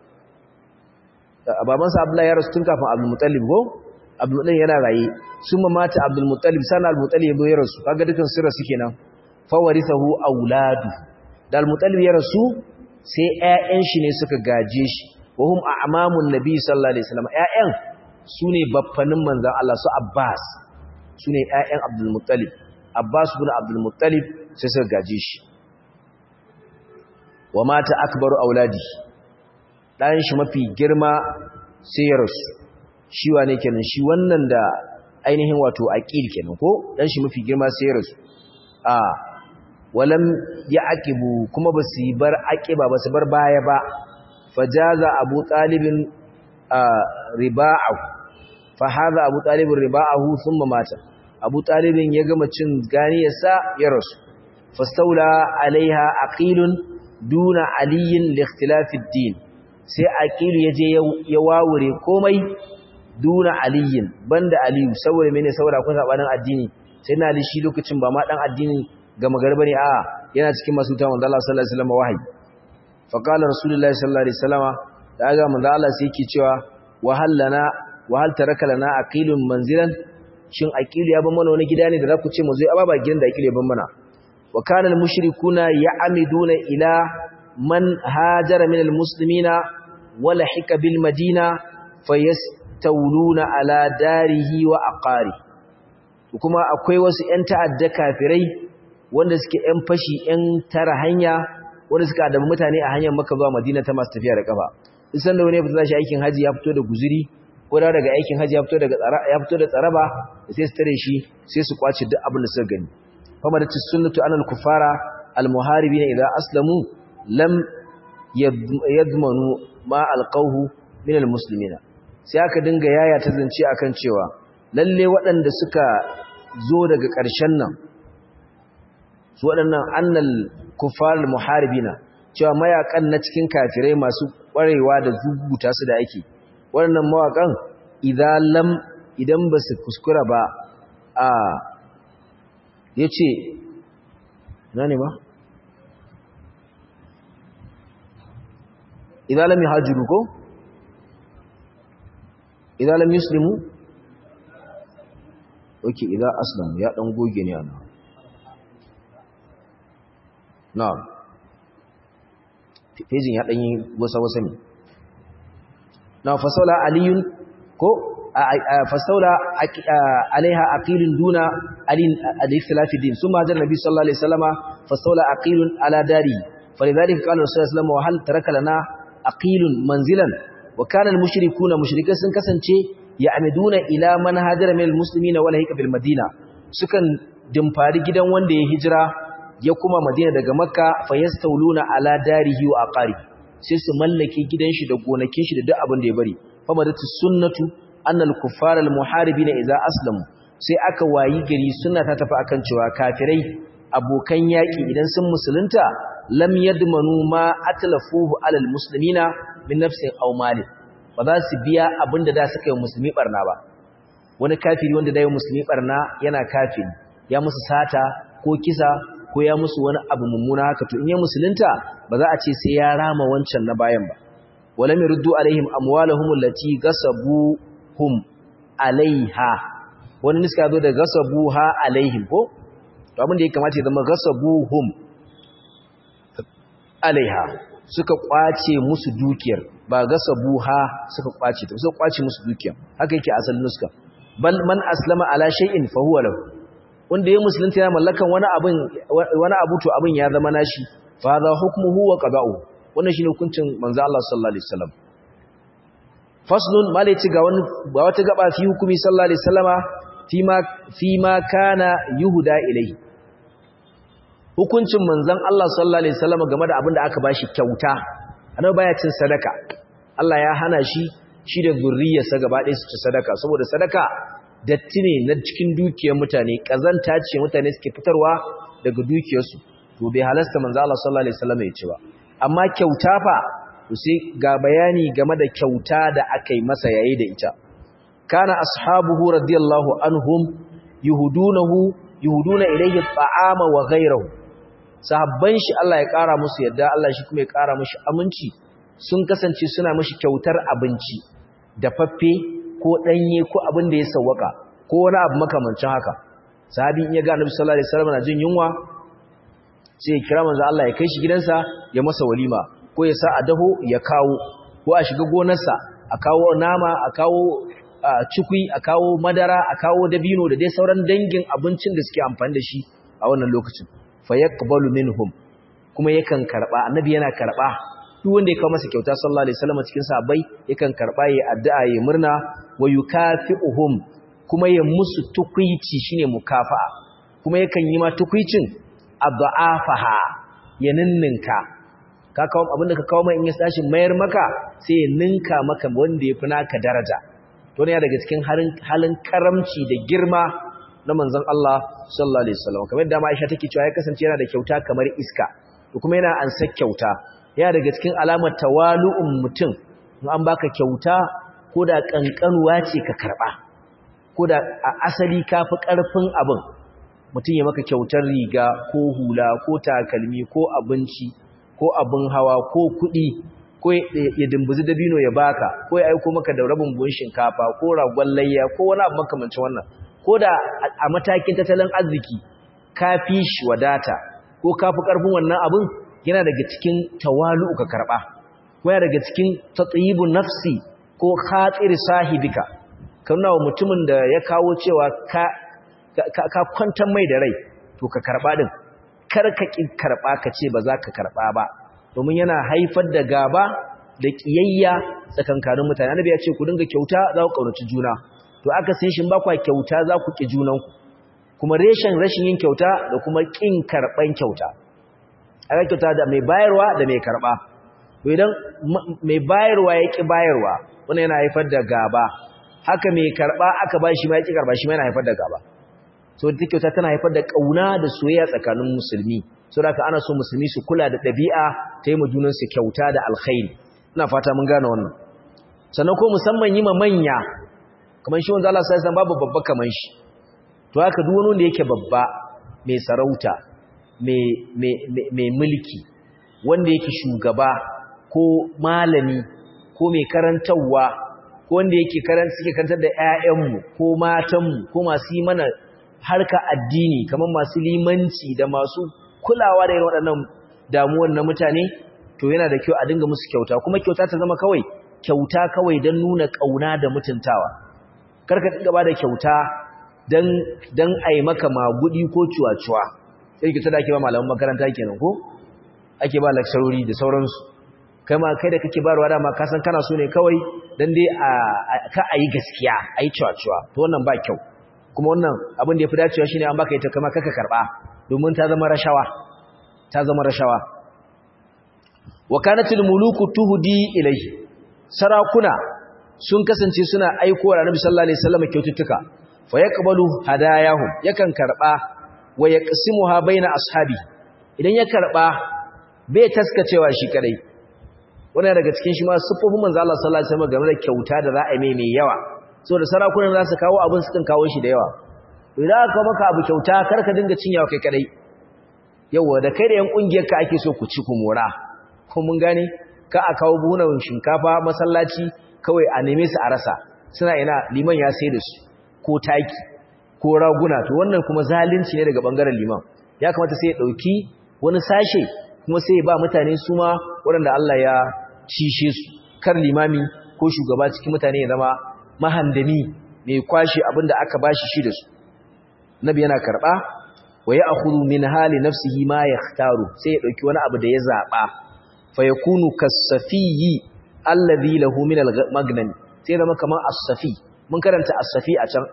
babansa abdullahi ya rasu tun kafin abdul muttalib ko abdul muttalib yana raye sun mata abdul muttalib sana abdul muttalib ya rasu kaga dukan sirra suke nan fa warithahu auladu da al muttalib ya rasu sai ƴaƴan shi ne suka gaje shi wa hum a'mamun nabi sallallahu alaihi wasallam ƴaƴan su ne baffanin manzan Allah su Abbas su ne ‘ya'yan Abdulmuttalib, Abbas bin Abdulmuttalib sai suka gaje shi. Wa mata akbaru auladi, ɗayan shi mafi girma sai ya rasu, shi wa ne kenan shi wannan da ainihin wato aƙil kenan ko ɗan shi mafi girma sai ya rasu. A, walam ya aƙibu kuma ba su bar aƙiba ba su bar baya ba, fajaza abu ɗalibin riba'ahu fahaza abu talibin riba'ahu thumma mata abu talibin ya gama cin ganiyarsa ya rasu fastaula alaiha aqilun duna aliyin li ikhtilafi din sai aqilu yaje ya wawure komai duna aliyin banda aliyu saboda mene saboda kun sabanin addini sai na ali shi lokacin ba ma dan addini ga magarba ne a yana cikin masu ta manzo Allah sallallahu alaihi wasallam wahayi fa qala rasulullahi sallallahu alaihi wasallam da ga manzo Allah sai yake cewa wahallana wahal taraka lana aqilun manzilan shin aqilu ya ban mana wani gida ne da zaku ce mu zo aba ba gidan da aqilu ya ban mana wa kana al mushrikuna ya'amiduna ila man hajara min al muslimina wala hika bil madina fayastawluna ala darihi wa aqari kuma akwai wasu ƴan ta'adda kafirai wanda suke ƴan fashi ƴan tara hanya wanda suka adabi mutane a hanyar Makka zuwa Madina ta masu tafiya da kafa isan da wani ya fita shi aikin haji ya fito da guzuri ko da daga aikin haji ya fito daga tsara ya fito da tsaraba sai su tare shi sai su kwace duk abin da suka gani fama da sunnatu anal kufara al muharibin idza aslamu lam yadmanu ma alqawhu min al muslimina sai aka dinga yaya ta zance akan cewa lalle waɗanda suka zo daga ƙarshen nan su waɗannan annal kufar al muharibina cewa mayakan na cikin kafirai masu ƙwarewa da zubuta su da ake waɗannan mawaƙan idan lam idan ba su kuskura ba a ya ce na ne ba? idan lam yi hajjuru ko? idan lam yuslimu? oke idan aslam ya dan goge ne ana na'am pejin ya dan yi wasa wasa ne na fasala aliyun ko fasaula alaiha aqilun duna alin al-ikhtilafi din summa jar nabi sallallahu alaihi wasallama fasaula aqilun ala dari falidhalika qala rasulullah sallallahu alaihi wasallam wa hal taraka lana aqilun manzilan wa kana al-mushrikuuna mushrikai sun kasance ya'miduna ila man hajara min al-muslimina wala hika bil madina sukan dimfari gidan wanda ya hijira ya kuma madina daga makka fayastawluna ala darihi wa aqari sai su mallake gidan shi da gonakin shi da duk abin da ya bari famadatu sunnatu annal kuffara al muharibina idza aslamu sai aka wayi gari sunna ta tafi akan cewa kafirai abokan yaki idan sun musulunta lam yadmanu ma atlafuhu alal muslimina min nafsin aw mali ba za su biya abinda da suka yi musulmi barna ba wani kafiri wanda da yi musulmi barna yana kafiri ya musu sata ko kisa ko ya musu wani abu mummuna haka to in ya musulunta ba za a ce sai ya rama wancan na bayan ba walam yurdu alaihim amwalahum allati gasabuhum alaiha wani niska zo da gasabuha alaihim ko to abin da ya kamata ya zama gasabuhum alaiha suka kwace musu dukiyar ba gasabuha suka kwace ta suka kwace musu dukiyar haka yake asalin nuska bal man aslama ala shay'in fa huwa lahu wanda ya musulunta ya mallakan wani abin wani abu to abin ya zama nashi fa hadha hukmuhu wa qada'uhu wannan shine hukuncin manzo Allah sallallahu alaihi wasallam faslun malaci ga wani ga wata gaba fi hukumi sallallahu alaihi wasallama fi ma fi ma kana yuhda ilai hukuncin manzon Allah sallallahu alaihi wasallama game da abin da aka bashi kyauta annabi baya cin sadaka Allah ya hana shi shi da zurriyarsa gaba ɗaya su ci sadaka saboda sadaka datti ne na cikin dukiyar mutane kazanta ce mutane suke fitarwa daga dukiyarsu to bai halasta manzo Allah sallallahu alaihi wasallama ya ci ba amma kyauta fa sai ga bayani game da kyauta da aka yi masa yayi da ita kana ashabuhu radiyallahu anhum yuhudunahu yuhuduna ilayhi ta'ama wa ghayruhu sahabban shi Allah ya kara musu yadda Allah shi kuma ya kara mushi aminci sun kasance suna mishi kyautar abinci da faffe ko danye ko abin da ya sawwaka ko wani abu makamancin haka sahabi in ya ga Annabi sallallahu alaihi wasallam na jin yunwa sai ya kira manzo Allah ya kai shi gidansa ya masa walima ko ya sa a daho ya kawo ko a shiga gonarsa a kawo nama a kawo cikui a kawo madara a kawo dabino da dai sauran dangin abincin da suke amfani da shi a wannan lokacin fa yaqbalu minhum kuma yakan karba annabi yana karba duk wanda ya kawo masa kyauta sallallahu alaihi wasallam cikin sahabbai yakan karba yayi addu'a yayi murna wa yukafi'uhum kuma ya musu tukuici shine mukafa'a kuma yakan yi ma tukuicin adha'afaha ya ninninka ka kawo abinda ka kawo mai in ya tashi mayar maka sai ya ninka maka wanda yafi naka daraja to ne daga cikin halin karamci da girma na manzon Allah sallallahu alaihi wasallam kamar da Aisha take cewa ya kasance yana da kyauta kamar iska to kuma yana ansa kyauta yana daga cikin alamar tawalu'un mutum in an baka kyauta ko da kankanuwa ce ka karba ko da a asali kafi karfin abin mutum ya maka kyautar riga ko hula ko takalmi ko abinci ko abin hawa ko kuɗi ko ya dimbuzi dabino ya baka ko ya aiko maka da rabin buhun shinkafa ko ragon layya ko wani abu makamancin wannan ko da a matakin tattalin arziki ka fi shi wadata ko ka fi ƙarfin wannan abin yana daga cikin tawalu ka karɓa ko yana daga cikin tatsayibun nafsi ko khatir sahibika kana wa mutumin da ya kawo cewa ka ka kwantar mai da rai to ka karɓa din kar ka ƙi karɓa ka ce ba za ka karɓa ba domin yana haifar da gaba da ƙiyayya tsakankanin mutane annabi ya ce ku dinga kyauta za ku ƙaunaci juna to aka sai shin ba kwa kyauta za ku ƙi junanku kuma reshen rashin yin kyauta da kuma ƙin karɓan kyauta aka kyauta da mai bayarwa da mai karɓa to idan mai bayarwa ya ƙi bayarwa wannan yana haifar da gaba haka mai karɓa aka ba shi ma ya ƙi karɓa shi ma yana haifar da gaba so da kyauta tana haifar da ƙauna da soyayya tsakanin musulmi so da ana so musulmi su kula da ɗabi'a ta yi junansu kyauta da alkhairi ina fata mun gane wannan sannan ko musamman yi ma manya kamar shi wanda Allah sai san babu babba kamar shi to haka duk wani wanda yake babba mai sarauta mai mai mai mulki wanda yake shugaba ko malami ko mai karantawa ko wanda yake karanta suke karantar da ƴaƴanmu ko matanmu ko masu yi mana harka addini kamar masu limanci da masu kulawa da irin waɗannan damuwar na mutane to yana da kyau a dinga musu kyauta kuma kyauta ta zama kawai kyauta kawai don nuna ƙauna da mutuntawa karka dinga ba da kyauta don don ai maka magudi ko cuwa-cuwa sai kyauta da ake ba malaman makaranta kenan ko ake ba lakcarori da sauransu kai ma kai da kake barwa dama ka san kana so ne kawai dan dai a ka ayi gaskiya ayi cuwa-cuwa to wannan ba kyau kuma wannan abin da yafi dacewa shine an baka ita kama kaka karba domin ta zama rashawa ta zama rashawa wa kanatil muluku tuhdi ilayhi sarakuna sun kasance suna aiko wa Annabi sallallahu alaihi wasallam kyaututtuka fa yaqbalu hadayahum yakan karba wa yaqsimuha baina ashabi idan ya karba bai taskacewa shi kadai wannan daga cikin shi ma sufofin manzo Allah sallallahu alaihi wasallam game da kyauta da za a yi mai mai yawa saboda sarakunan za su kawo abin su kan kawo shi da yawa idan aka maka abu kyauta kar ka dinga cinyawa kai kadai yawa da kai da yan kungiyar ka ake so ku ci ku mora ko mun gane ka a kawo buhunan shinkafa masallaci kawai a neme su a rasa suna ina liman ya sai da su ko taki ko raguna to wannan kuma zalunci ne daga bangaren liman ya kamata sai ya dauki wani sashe kuma sai ya ba mutane su ma waɗanda Allah ya cishe su kar limami ko shugaba cikin mutane ya zama mahandami mai kwashi abinda aka bashi shi da su nabi yana karba wa ya'khudhu min hali nafsihi ma yakhtaru sai ya dauki wani abu da ya zaba fa yakunu kasafiyyi alladhi lahu min al-magnan sai zama kaman as-safi mun karanta as-safi a can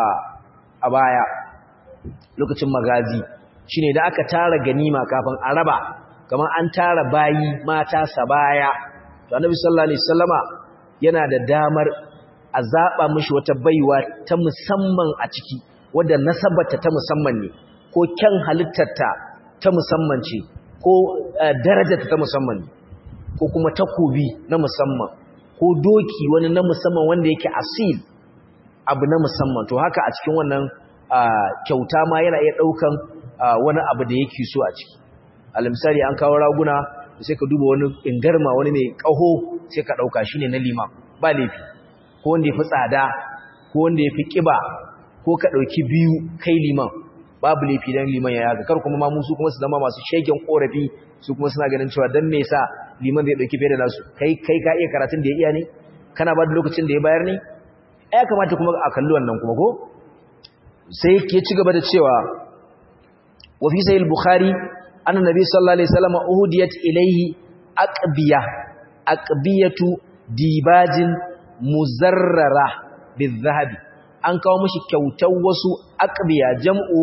a baya lokacin magazi shine da aka tara ganima kafin a raba kaman an tara bayi mata sabaya to annabi sallallahu alaihi wasallama yana da damar a zaba mishi wata baiwa ta musamman a ciki wadda nasabarta ta musamman ne ko kyan halittarta ta musamman ce ko darajarta ta musamman ne ko kuma takobi na musamman ko doki wani na musamman wanda yake asil abu na musamman to haka a cikin wannan kyauta ma yana iya ɗaukan wani abu da yake so a ciki misali an kawo raguna sai ka duba wani ingarma wani mai ƙaho sai ka ɗauka shi ne na liman ba laifi ko wanda ya fi tsada ko wanda ya fi ƙiba ko ka ɗauki biyu kai liman babu laifi don liman ya yaga kar kuma ma musu kuma su zama masu shegen ƙorafi su kuma suna ganin cewa don me sa liman zai ɗauki fiye da nasu kai kai ka iya karatun da ya iya ne kana ba da lokacin da ya bayar ne ya kamata kuma a kalli wannan kuma ko sai ke ci gaba da cewa wa fi sahih bukhari anna nabi sallallahu alaihi wasallam uhudiyat ilayhi aqbiya aqbiyatu dibajin muzarrara bizahabi an kawo mishi kyautar wasu aqbiya jam'u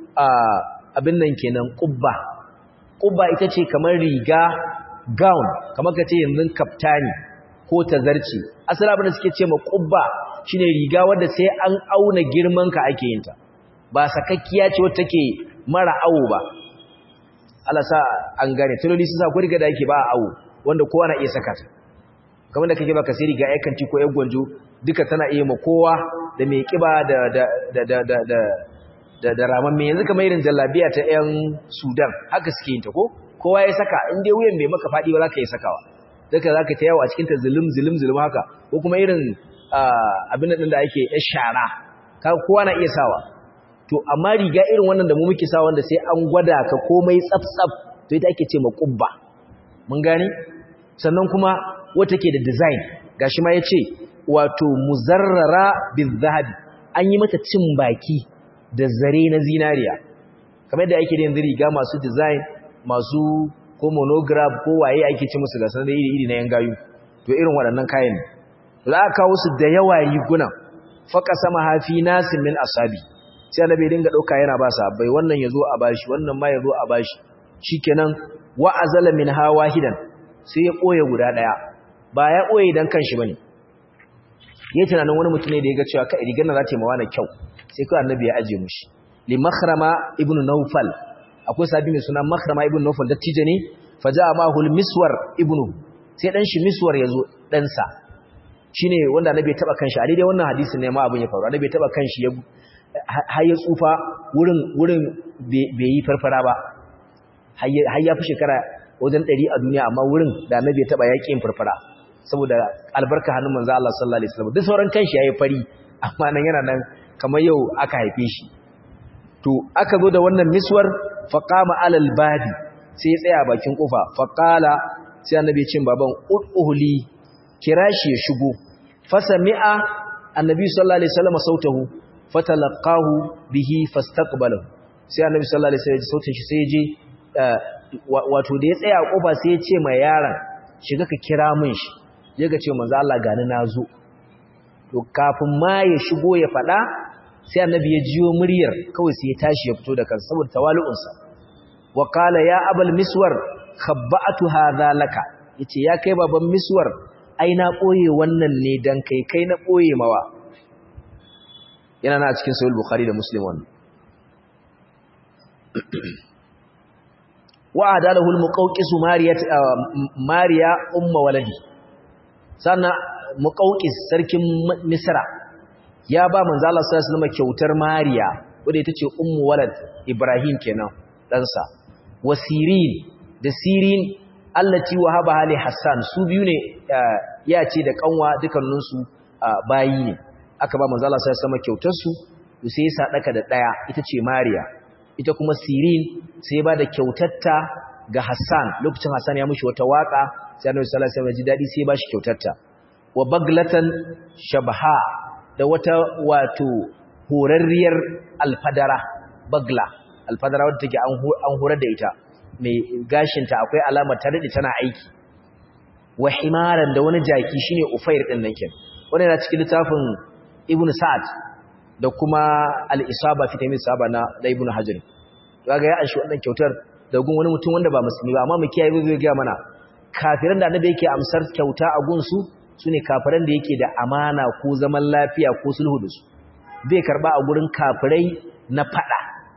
abin nan kenan qubba qubba ita ce kamar riga gown kamar kace yanzu kaftani ko tazarci asali abin da suke ce ma qubba shine riga wanda sai an auna girman ka ake yin ta ba sakakkiya ce wacce take mara awo ba Allah sa an gane tuloli su sa ku riga da yake ba awo wanda kowa na iya saka ta kamar da kake baka sai riga ai kanti ko ai gwanjo duka tana iya ma kowa da mai kiba da da da da da da da, da raman me yanzu kamar irin jallabiya ta yan Sudan haka suke yin ta ko kowa ya saka in dai wuyan bai maka fadi ba zaka yi sakawa duka zaka ta yawo a cikin ta zulum zulum zulum haka ko kuma irin abin nan da ake yar shara kowa na iya sawa to amma riga irin wannan da mu muke sa wanda sai an gwada ka komai tsaf-tsaf to ita ake ce ma kubba mun gane sannan kuma wata ke da design gashi ma yace wato muzarrara bizahabi an yi mata cin baki da zare na zinariya kamar da ake da yanzu riga masu design masu ko monograph ko waye ake ce musu gasar da iri-iri na yan gayu to irin waɗannan kayan za a kawo su da yawa rigunan faka sama hafi nasin min asabi sai annabi dinga dauka yana ba sa bai wannan yazo a bashi wannan ma yazo a bashi shikenan wa azala min hawahidan sai ya koye guda daya ba ya koye dan kanshi bane yayin tunanin wani mutum ne da yaga cewa kai rigar nan za ta yi mawana kyau sai kai annabi ya aje mushi li makhrama ibnu nawfal akwai sabi mai suna makhrama ibnu nawfal dattijo ne faja'a mahu miswar ibnu sai dan shi miswar yazo dan sa shine wanda annabi ya taba kanshi a daidai wannan hadisin ne ma abin ya faru annabi ya taba kanshi ya har ya tsufa wurin wurin bai yi farfara ba har ya fi shekara wajen ɗari a duniya amma wurin da annabi ya taɓa yaƙin farfara saboda albarka hannun manzo Allah sallallahu alaihi wasallam duk sauran kanshi yayi fari amma nan yana nan kamar yau aka haife shi to aka zo da wannan miswar faqama alal babi sai ya tsaya bakin kofa faqala sai annabi ya ce baban udhuli kira shi ya shigo fasami'a annabi sallallahu alaihi wasallam sautahu fatalaqahu bihi fastaqbalahu sai annabi sallallahu alaihi wasallam sautin shi sai ya je wato da ya tsaya a kofa sai ya ce mai yaron shiga ka kira min shi je ka ce manzo Allah gani nazo to kafin ma ya shigo ya fada sai annabi ya jiyo muryar kawai sai ya tashi ya fito da kansa saboda tawalu'unsa wa qala ya abal miswar khabba'tu hadha laka yace ya kai baban miswar ai na boye wannan ne dan kai kai na boye mawa yana na cikin sahih bukhari da muslim wannan wa adalahu al-muqawqis mariya mariya umma waladi sannan muqawqis sarkin misra ya ba manzo Allah sallallahu alaihi wasallam kyautar mariya wanda ita ce ummu walad ibrahim kenan dan sa wasirin da sirin allati wahaba hali hassan su biyu ne ya ce da kanwa dukannin su bayi ne aka ba manzo Allah sallallahu alaihi wasallam kyautar su sai ya sadaka da daya ita ce mariya ita kuma sirin sai ba da kyautatta ga Hassan lokacin Hassan ya mushi wata waka sai Annabi sallallahu alaihi wasallam ji dadi sai ba shi kyautatta wa baglatan shabha da wata wato horarriyar alfadara bagla alfadara wadda take an horar da ita mai gashinta akwai alamar ta dade tana aiki wa himaran da wani jaki shine ufair din nan ken wannan yana cikin littafin Ibn Sa'ad da kuma al'isaba fi taimin saba na ibn hajjari ga ya anshi wannan kyautar da gun wani mutum wanda ba musulmi ba amma mu kiyaye zai gaya mana kafiran da annabi yake amsar kyauta a gunsu su ne kafiran da yake da amana ko zaman lafiya ko sulhu da su bai karba a gurin kafirai na fada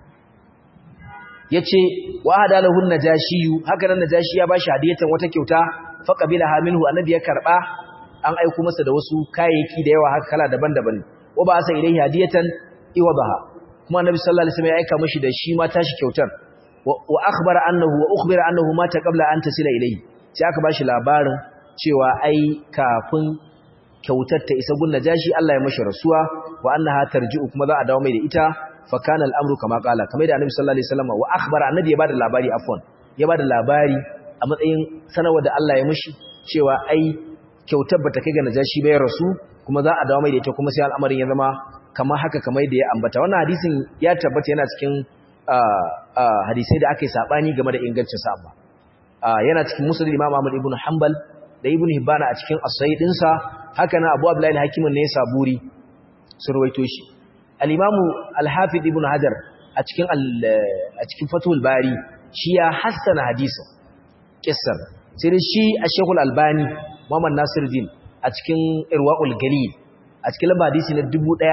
yace wa hadalahu najashiyu haka nan najashi ya bashi hadiyatan wata kyauta fa qabila minhu annabi ya karba an aika masa da wasu kayayyaki da yawa haka kala daban-daban wa ba sa ilaihi hadiyatan iwadaha kuma annabi sallallahu alaihi wasallam ya aika mishi da shi ma tashi kyautar wa akhbara annahu wa ukhbira annahu mata qabla an tasila ilaihi sai aka bashi labarin cewa ai kafin kyautar ta isa gun najashi Allah ya mashi rasuwa wa annaha tarji'u kuma za a dawo mai da ita fa kana al'amru kama qala kamar da annabi sallallahu alaihi wasallam wa akhbara annabi ya bada labari afwan ya bada labari a matsayin sanarwa da Allah ya mishi cewa ai kyautar bata kai ga najashi bai rasu kuma za a dawo mai da ita kuma sai al'amarin ya zama kamar haka kamar da ya ambata wannan hadisin ya tabbata yana cikin hadisai da aka yi sabani game da ingancin sa amma yana cikin musnad Imam Ahmad ibn Hanbal da Ibn Hibban a cikin as-sahih dinsa haka na Abu Abdullah al-Hakim ne ya saburi sun rawaito shi al-Imam al-Hafiz Ibn Hajar a cikin a cikin Fathul Bari shi ya hassana hadisin kissar sai dai shi a Sheikh al-Albani Muhammad Nasiruddin a cikin Irwaul Galil a cikin lamba hadisi na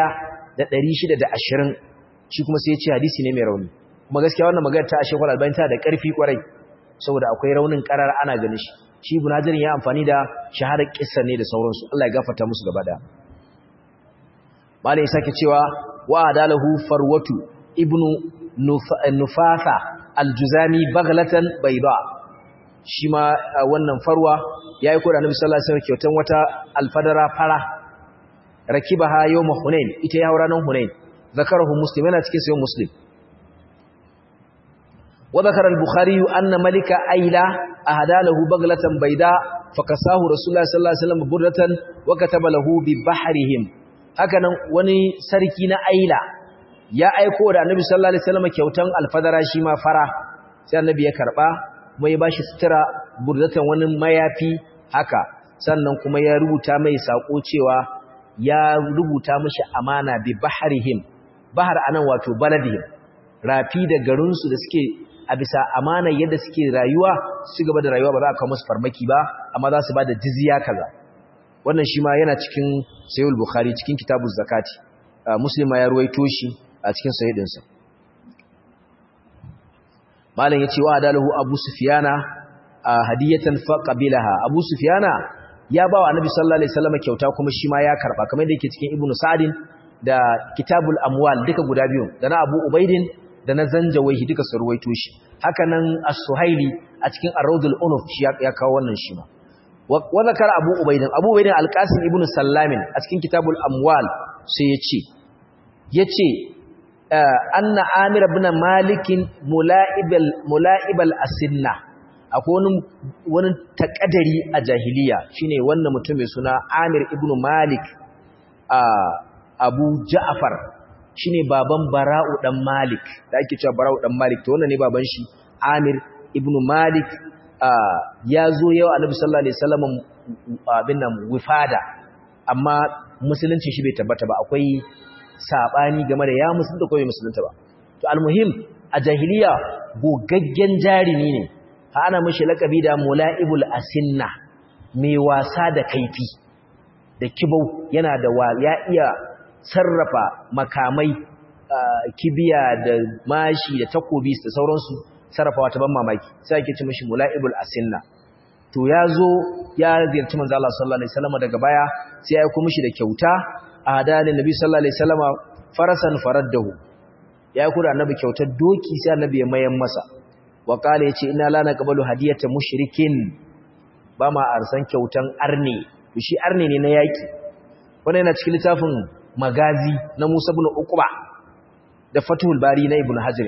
1620 shi kuma sai ya ce hadisi ne mai rauni kuma gaskiya wannan magana ta Sheikh al-Albani ta da ƙarfi kwarai saboda akwai raunin karar ana ganin shi shi ibn hajar ya amfani da shaharar kissa ne da sauransu Allah ya gafarta musu gaba da malai sake cewa wa adalahu farwatu ibnu nufatha aljuzami baglatan bayda shi ma wannan farwa yayi ko da annabi sallallahu alaihi wasallam kyautan wata alfadara fara rakibaha yawm hunain ita ya haura nan hunain zakarahu muslim yana cikin sayyid muslim وذكر البخاري أن ملك أيلة أهدى له بغلة بيداء فكساه رسول الله صلى الله عليه وسلم بردة وكتب له ببحرهم هكذا وني سركين أيلة يا أيكو da Annabi sallallahu alaihi wasallam kyautan alfadara shi ma fara sai Annabi ya karba kuma ya bashi sutura burdatan wani mayafi haka sannan kuma ya rubuta mai sako cewa ya rubuta mishi amana bi bahrihim bahar anan wato baladihim rafi da garinsu da suke a bisa amanar yadda suke rayuwa su gaba da rayuwa ba za a kawo musu farmaki ba amma za su ba da jizya kaza wannan shi ma yana cikin sayul bukhari cikin kitabun zakati muslima ya ruwaito shi a cikin sayidinsa malam ya ce wa adalahu abu sufiyana hadiyatan fa qabilaha abu sufiyana ya ba wa annabi sallallahu alaihi wasallam kyauta kuma shi ma ya karba kamar da yake cikin ibnu sa'din da kitabul amwal duka guda biyu da na abu ubaidin da na zanjawaihi duka su ruwaito shi haka nan as-suhaili a cikin ar-rawdul unuf shi ya kawo wannan shi ma wa zakar abu ubaidin abu ubaidin alqasim ibn sallamin a cikin kitabul amwal sai yace yace anna amir ibn malik mula'ibal mula'ibal asinna akwai wani wani takadari a jahiliya shine wannan mutum mai suna amir ibn malik abu ja'far shine baban bara'u dan malik da ake cewa bara'u dan malik to wannan ne baban shi amir ibn malik ya zo yau annabi sallallahu alaihi wasallam abin nan wifada amma musulunci shi bai tabbata ba akwai sabani game da ya musulunta ko bai musulunta ba to almuhim a jahiliya gogaggen jarimi ne ha ana mishi lakabi da mulaibul asinna mai wasa da kaifi da kibau yana da ya iya sarrafa makamai kibiya da mashi da takobi da sauransu sarrafawa ta ban mamaki sai ake ci mishi mula'ibul asinna to ya zo ya ziyarci manzo Allah sallallahu alaihi wasallam daga baya sai ya aika mishi da kyauta a hadalin nabi sallallahu alaihi wasallam farasan faraddahu ya aika da annabi kyautar doki sai annabi ya mayan masa wa qala yace inna la naqbalu hadiyata mushrikin ba ma arsan kyautan arne shi arne ne na yaki wannan yana cikin littafin magazi na Musa ibn Uqba da Fathul Bari na Ibn Hajar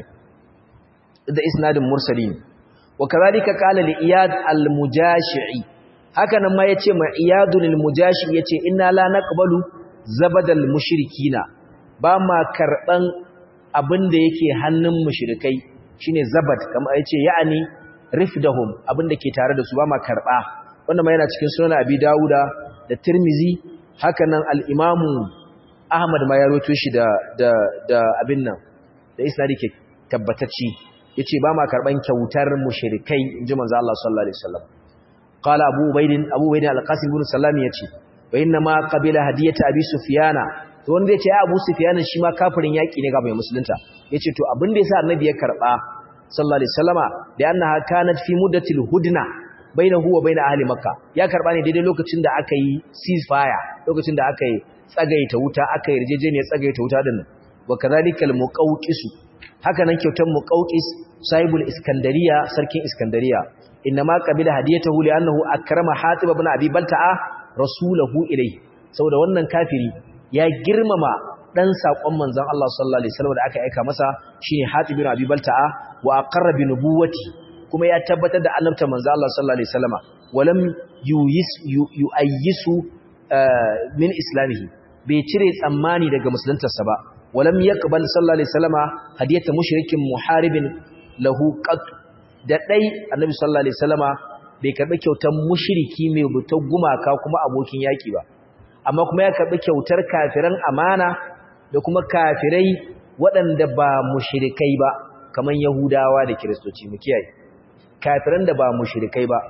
da isnadin mursalin wa kazalika qala li iyad al-mujashi'i haka nan ma yace ma iyadun al-mujashi yace inna la naqbalu zabadal mushrikina ba ma karban abinda yake hannun mushrikai shine zabad kamar yace ya'ani rifdahum abinda ke tare da su ba ma karba wannan ma yana cikin sunan abi dauda da tirmizi haka nan al-imamu ahmad ma ya rawaito shi da da da abin nan da isnadi ke tabbatacci yace ba ma karban kyautar mushrikai inji manzo Allah sallallahu alaihi wasallam qala abu ubaydin abu ubaydin al-qasim ibn sallam yace wa inna ma qabila hadiyata abi sufyana to wanda yace ya abu sufyana shi ma kafirin yaki ne ga mai musulunta yace to abin da yasa annabi ya karba sallallahu alaihi wasallama da annaha kanat fi muddatil hudna bainahu wa bain ahli makka ya karba ne daidai lokacin da aka yi ceasefire lokacin da aka yi tsagaita wuta aka yi yarjejeniyar tsagaita wuta din wa kadhalikal muqawqisu haka nan kyautar muqawqis sahibul iskandariya sarkin iskandariya inma qabila hadiyatahu li annahu akrama hatib ibn abi balta'a rasulahu ilayhi saboda wannan kafiri ya girmama dan sakon manzon Allah sallallahu alaihi wasallam da aka aika masa shine hatib ibn abi balta'a wa aqarra bi nubuwati kuma ya tabbatar da annabta manzon Allah sallallahu alaihi wasallama walam yuyis yuayyisu min islamihi bai cire tsammani daga musuluntarsa ba walam yaqbal sallallahu alaihi wasallama hadiyata mushrikin muharibin lahu qat da dai annabi sallallahu alaihi wasallama bai karbi kyautar mushriki mai butar gumaka kuma abokin yaki ba amma kuma ya karbi kyautar kafiran amana da kuma kafirai waɗanda ba mushrikai ba kaman yahudawa da kiristoci mu kiyaye kafiran da ba mushrikai ba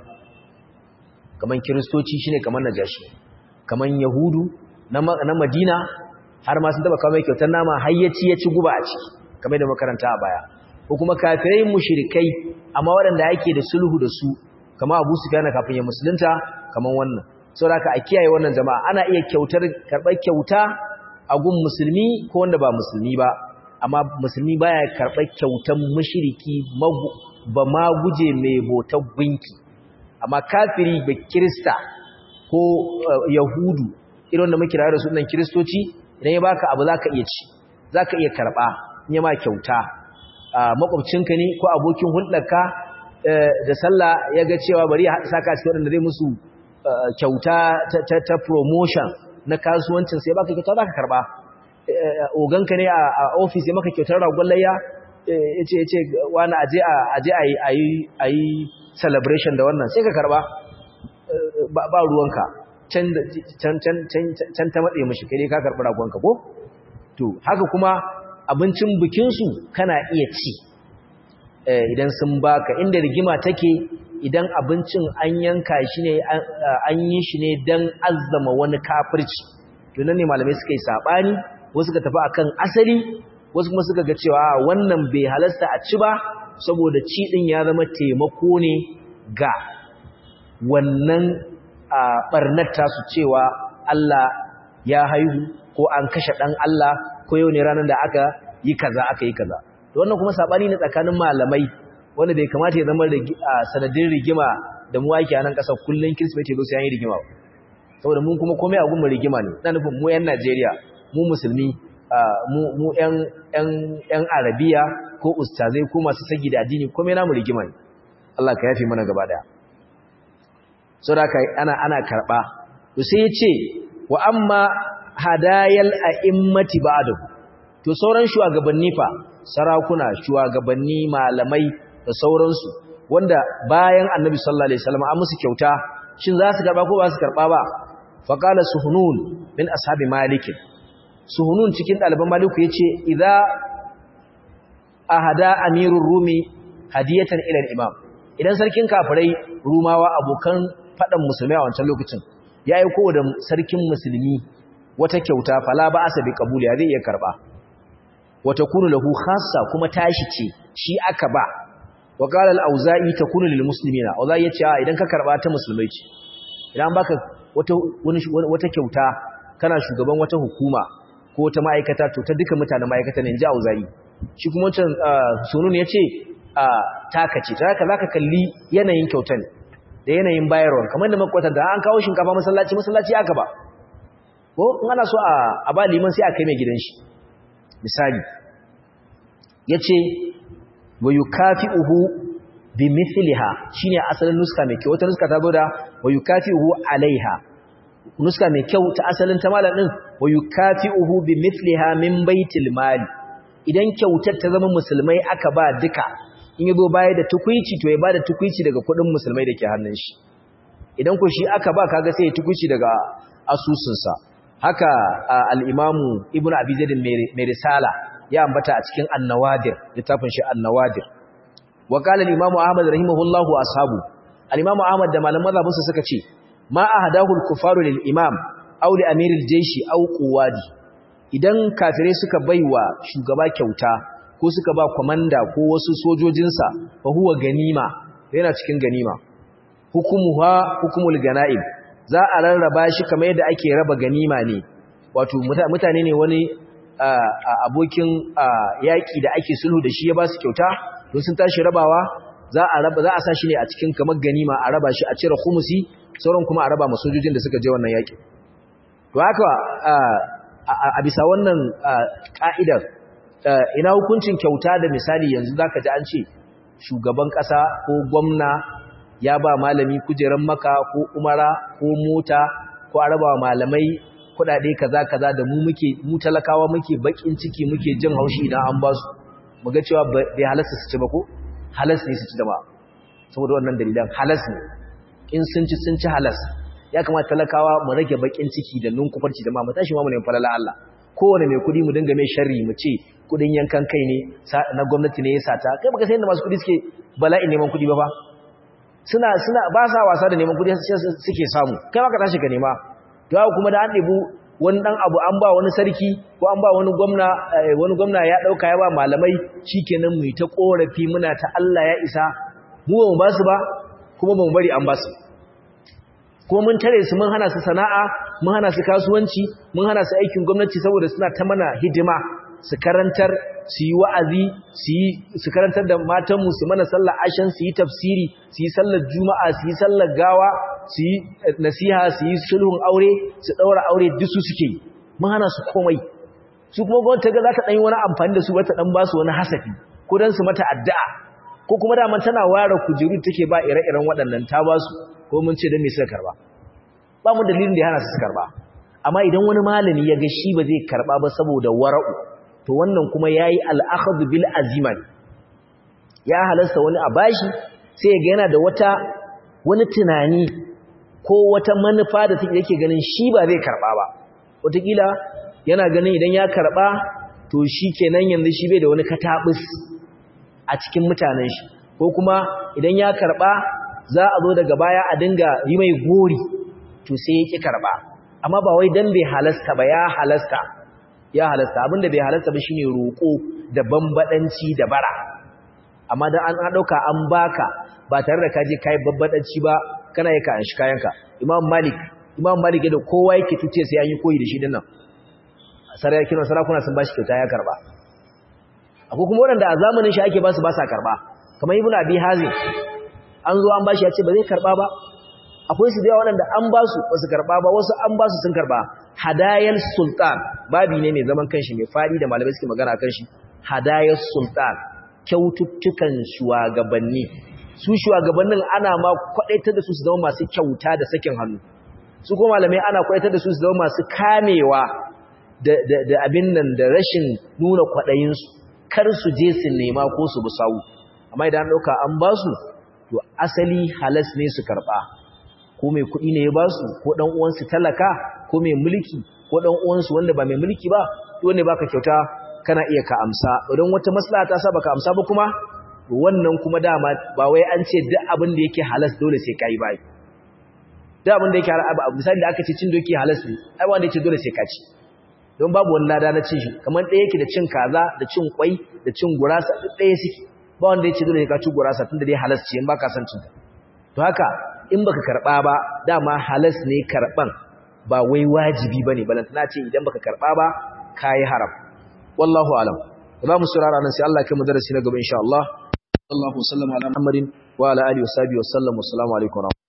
kaman kiristoci shine kaman najashi kaman yahudu na madina har ma sun taba kawo mai kyautar nama hayyaci ya ci guba a ciki kamar da makaranta a baya ko kuma kafirai mushrikai amma waɗanda ake da sulhu da su kama Abu Sufyan kafin ya musulunta kaman wannan saboda a kiyaye wannan jama'a ana iya kyautar karɓar kyauta a gun musulmi ko wanda ba musulmi ba amma musulmi baya karɓar kyautar mushriki ba ma guje mai botar gunki amma kafiri ba kirista ko yahudu irin da muke da su nan kiristoci idan ya baka abu zaka iya ci zaka iya karba in ya ma kyauta makwabcinka ne ko abokin hulɗarka da sallah ya ga cewa bari ya saka cikin wanda zai musu kyauta ta promotion na kasuwancin sai baka kyauta zaka karba oganka ne a office ya maka kyautar ragon layya yace yace wani aje aje ayi ayi celebration da wannan sai ka karba ba ruwanka can can ta matse mashi kai ka karɓi ragonka ko to haka kuma abincin bikinsu kana iya ci idan sun baka inda rigima take idan abincin an yanka shi ne an yi shi ne don azzama wani kafirci to nan ne malamai suka yi saɓani wasu suka tafi akan asali wasu kuma suka ga cewa wannan bai halasta a ci ba saboda ci ɗin ya zama taimako ne ga wannan a ɓarnar tasu cewa Allah ya haihu ko an kashe ɗan Allah ko yau ne ranar da aka yi kaza aka yi kaza wannan kuma saɓani ne tsakanin malamai wanda bai kamata ya zama sanadin rigima da mu ake a nan ƙasar kullum kirsimeti zo sai an yi rigima ba saboda mun kuma komai a gumar rigima ne na nufin mu 'yan najeriya mu musulmi mu 'yan arabiya ko ustazai ko masu sagi da addini komai namu rigima ne allah ka yafe mana gaba daya sau da ana ana karɓa to sai ya ce wa amma hadayal a'immati ba'du to sauran shugabanni fa sarakuna shugabanni malamai da sauransu wanda bayan annabi sallallahu alaihi wasallam an musu kyauta shin za su karba ko ba su karba ba faqala suhunun min ashabi malik suhunun cikin daliban maliku yace idza ahada amirur rumi hadiyatan ila al-imam idan sarkin kafirai rumawa abokan fadan musulmai a wancan lokacin ya yi kowa da sarkin musulmi wata kyauta fala ba asa bi kabuli zai iya karba wata kunu lahu khassa kuma tashi ce shi aka ba wa qala al-auza'i takunu lil muslimina auza'i yace idan ka karba ta musulmai ce idan baka wata wata kyauta kana shugaban wata hukuma ko wata ma'aikata to ta duka mutanen ma'aikata ne inji auza'i shi kuma wancan sunun yace taka ce ta haka zaka kalli yanayin kyautan da yanayin bayarwa kamar da makwata da an kawo shinkafa masallaci masallaci aka ba ko in ana so a ba liman sai a kai mai gidan shi misali yace wa yukafi'uhu bi mithliha shine asalin nuska mai kyau wata nuska ta zo da wa yukafi'uhu alaiha nuska mai kyau ta asalin ta malam din wa yukafi'uhu bi mithliha min baitil mali idan kyautar ta zama musulmai aka ba duka in yazo baya da tukuici to ya bada tukuici daga kudin musulmai dake hannun shi idan ko shi aka ba kaga sai ya tukuici daga asusunsa haka al-imamu ibnu abi zaid mai risala ya ambata a cikin an-nawadir littafin shi an-nawadir wa qala al-imamu ahmad rahimahullahu ashabu al-imamu ahmad da malaman mazhabinsa suka ce ma ahadahu al-kufaru lil-imam aw li amiril jayshi aw quwadi idan kafirai suka baiwa shugaba kyauta ko suka ba kwamanda ko wasu sojojinsa fa huwa ganima yana cikin ganima hukumuha hukumul ganaim za a rarraba shi kamar yadda ake raba ganima ne wato mutane ne wani abokin yaƙi da ake sulhu da shi ya ba su kyauta don sun tashi rabawa za a raba za a sa shi ne a cikin kamar ganima a raba shi a cire khumusi sauran kuma a raba masojojin da suka je wannan yaƙi to haka a bisa wannan ka'idar ina hukuncin kyauta da misali yanzu zaka ji an ce shugaban ƙasa ko gwamna ya ba malami kujeran maka ko umara ko mota ko arabawa malamai kudade kaza kaza da mu muke mu talakawa muke bakin ciki muke jin haushi idan an ba su muga cewa bai halasta su ci ba ko halas ne su ci da ba saboda wannan dalilan halas ne in sun ci sun ci halas ya kamata talakawa mu rage bakin ciki da nunkufarci da ma mu tashi ma mu ne falala Allah kowane mai kudi mu dinga mai sharri mu ce kudin yankan kai ne na gwamnati ne ya sata kai baka san yadda masu kudi suke bala'in neman kudi ba fa suna suna ba sa wasa da neman kudi suke samu kai ma ka tashi ka nema to haka kuma da an debu wani dan abu an ba wani sarki ko an ba wani gwamna wani gwamna ya dauka ya ba malamai shikenan mu ta korafi muna ta Allah ya isa mu ba mu ba su ba kuma ba mu bari an ba su kuma mun tare su mun hana su sana'a mun hana su kasuwanci mun hana su aikin gwamnati saboda suna ta mana hidima su karantar su yi wa'azi su karantar da matanmu su mana sallar ashen su yi tafsiri su yi sallar juma'a su yi sallar gawa su yi nasiha su yi sulhun aure su ɗaura aure duk su suke yi mun hana su komai su kuma gwamnati ga za ta ɗan yi wani amfani da su wata ɗan ba su wani hasafi ko don su mata addu'a ko kuma daman tana ware kujeru take ba ire-iren waɗannan ta ba su ko mun ce don me suka karba ba mu dalilin da ya hana su karba amma idan wani malami ya ga shi ba zai karba ba saboda wara'u to wannan kuma yayi al-akhdh bil aziman ya halasta wani a bashi sai ya ga yana da wata wani tunani ko wata manufa da take yake ganin shi ba zai karba ba wataƙila yana ganin idan ya karba to shi kenan yanzu shi bai da wani katabus a cikin mutanen shi ko kuma idan ya karba za a zo daga baya a dinga yi mai gori to sai ya ki karba amma ba wai dan bai halasta ba ya halasta ya halasta abinda bai halasta ba shine roko da bambadanci da bara amma dan an dauka an baka ba tare da kaje kai babbadanci ba kana yi ka an shi kayanka imam malik imam malik da kowa yake tuce sai an yi koyi da shi dinnan sarakin sarakuna sun bashi kyauta ya karba akwai kuma wanda a zamanin shi ake ba su ba sa karba kamar ibnu abi hazim an zo an bashi ya ce ba zai karba ba akwai su da yawa waɗanda an ba su ba su karba ba wasu an ba su sun karba hadayar sultan babi ne mai zaman kanshi mai fadi da malamai suke magana kan shi hadayar sultan kyaututtukan shugabanni su shugabannin ana ma kwadaitar da su su zama masu kyauta da sakin hannu su kuma malamai ana kwadaitar da su su zama masu kamewa da abin nan da rashin nuna kwaɗayinsu kar su je su nema ko su bi sawu amma idan ɗauka an ba su to asali halas ne su karɓa ko mai kuɗi ne ya ba su ko ɗan uwansu talaka ko mai mulki ko ɗan uwansu wanda ba mai mulki ba to wanda baka kyauta kana iya ka amsa idan wata maslaha ta sa baka amsa ba kuma wannan kuma dama ba wai an ce duk abin da yake halas dole sai kai bai duk abin da yake misali da aka ce cin doki halas ne ai wanda yake dole sai ka ci don babu wani lada na cin shi kamar ɗaya yake da cin kaza da cin kwai da cin gurasa duk ɗaya suke ba wanda yake dole ka ci gurasa tun da dai halas ce in baka san cin ta to haka in baka karba ba dama halas ne karban ba wai wajibi bane balantana ce idan baka karba ba kai haram wallahu alam za mu surara nan sai Allah ya kai mu darasi na gaba insha Allah sallallahu alaihi wa sallam ala Muhammadin wa ala alihi wa sahbihi wa sallam assalamu alaikum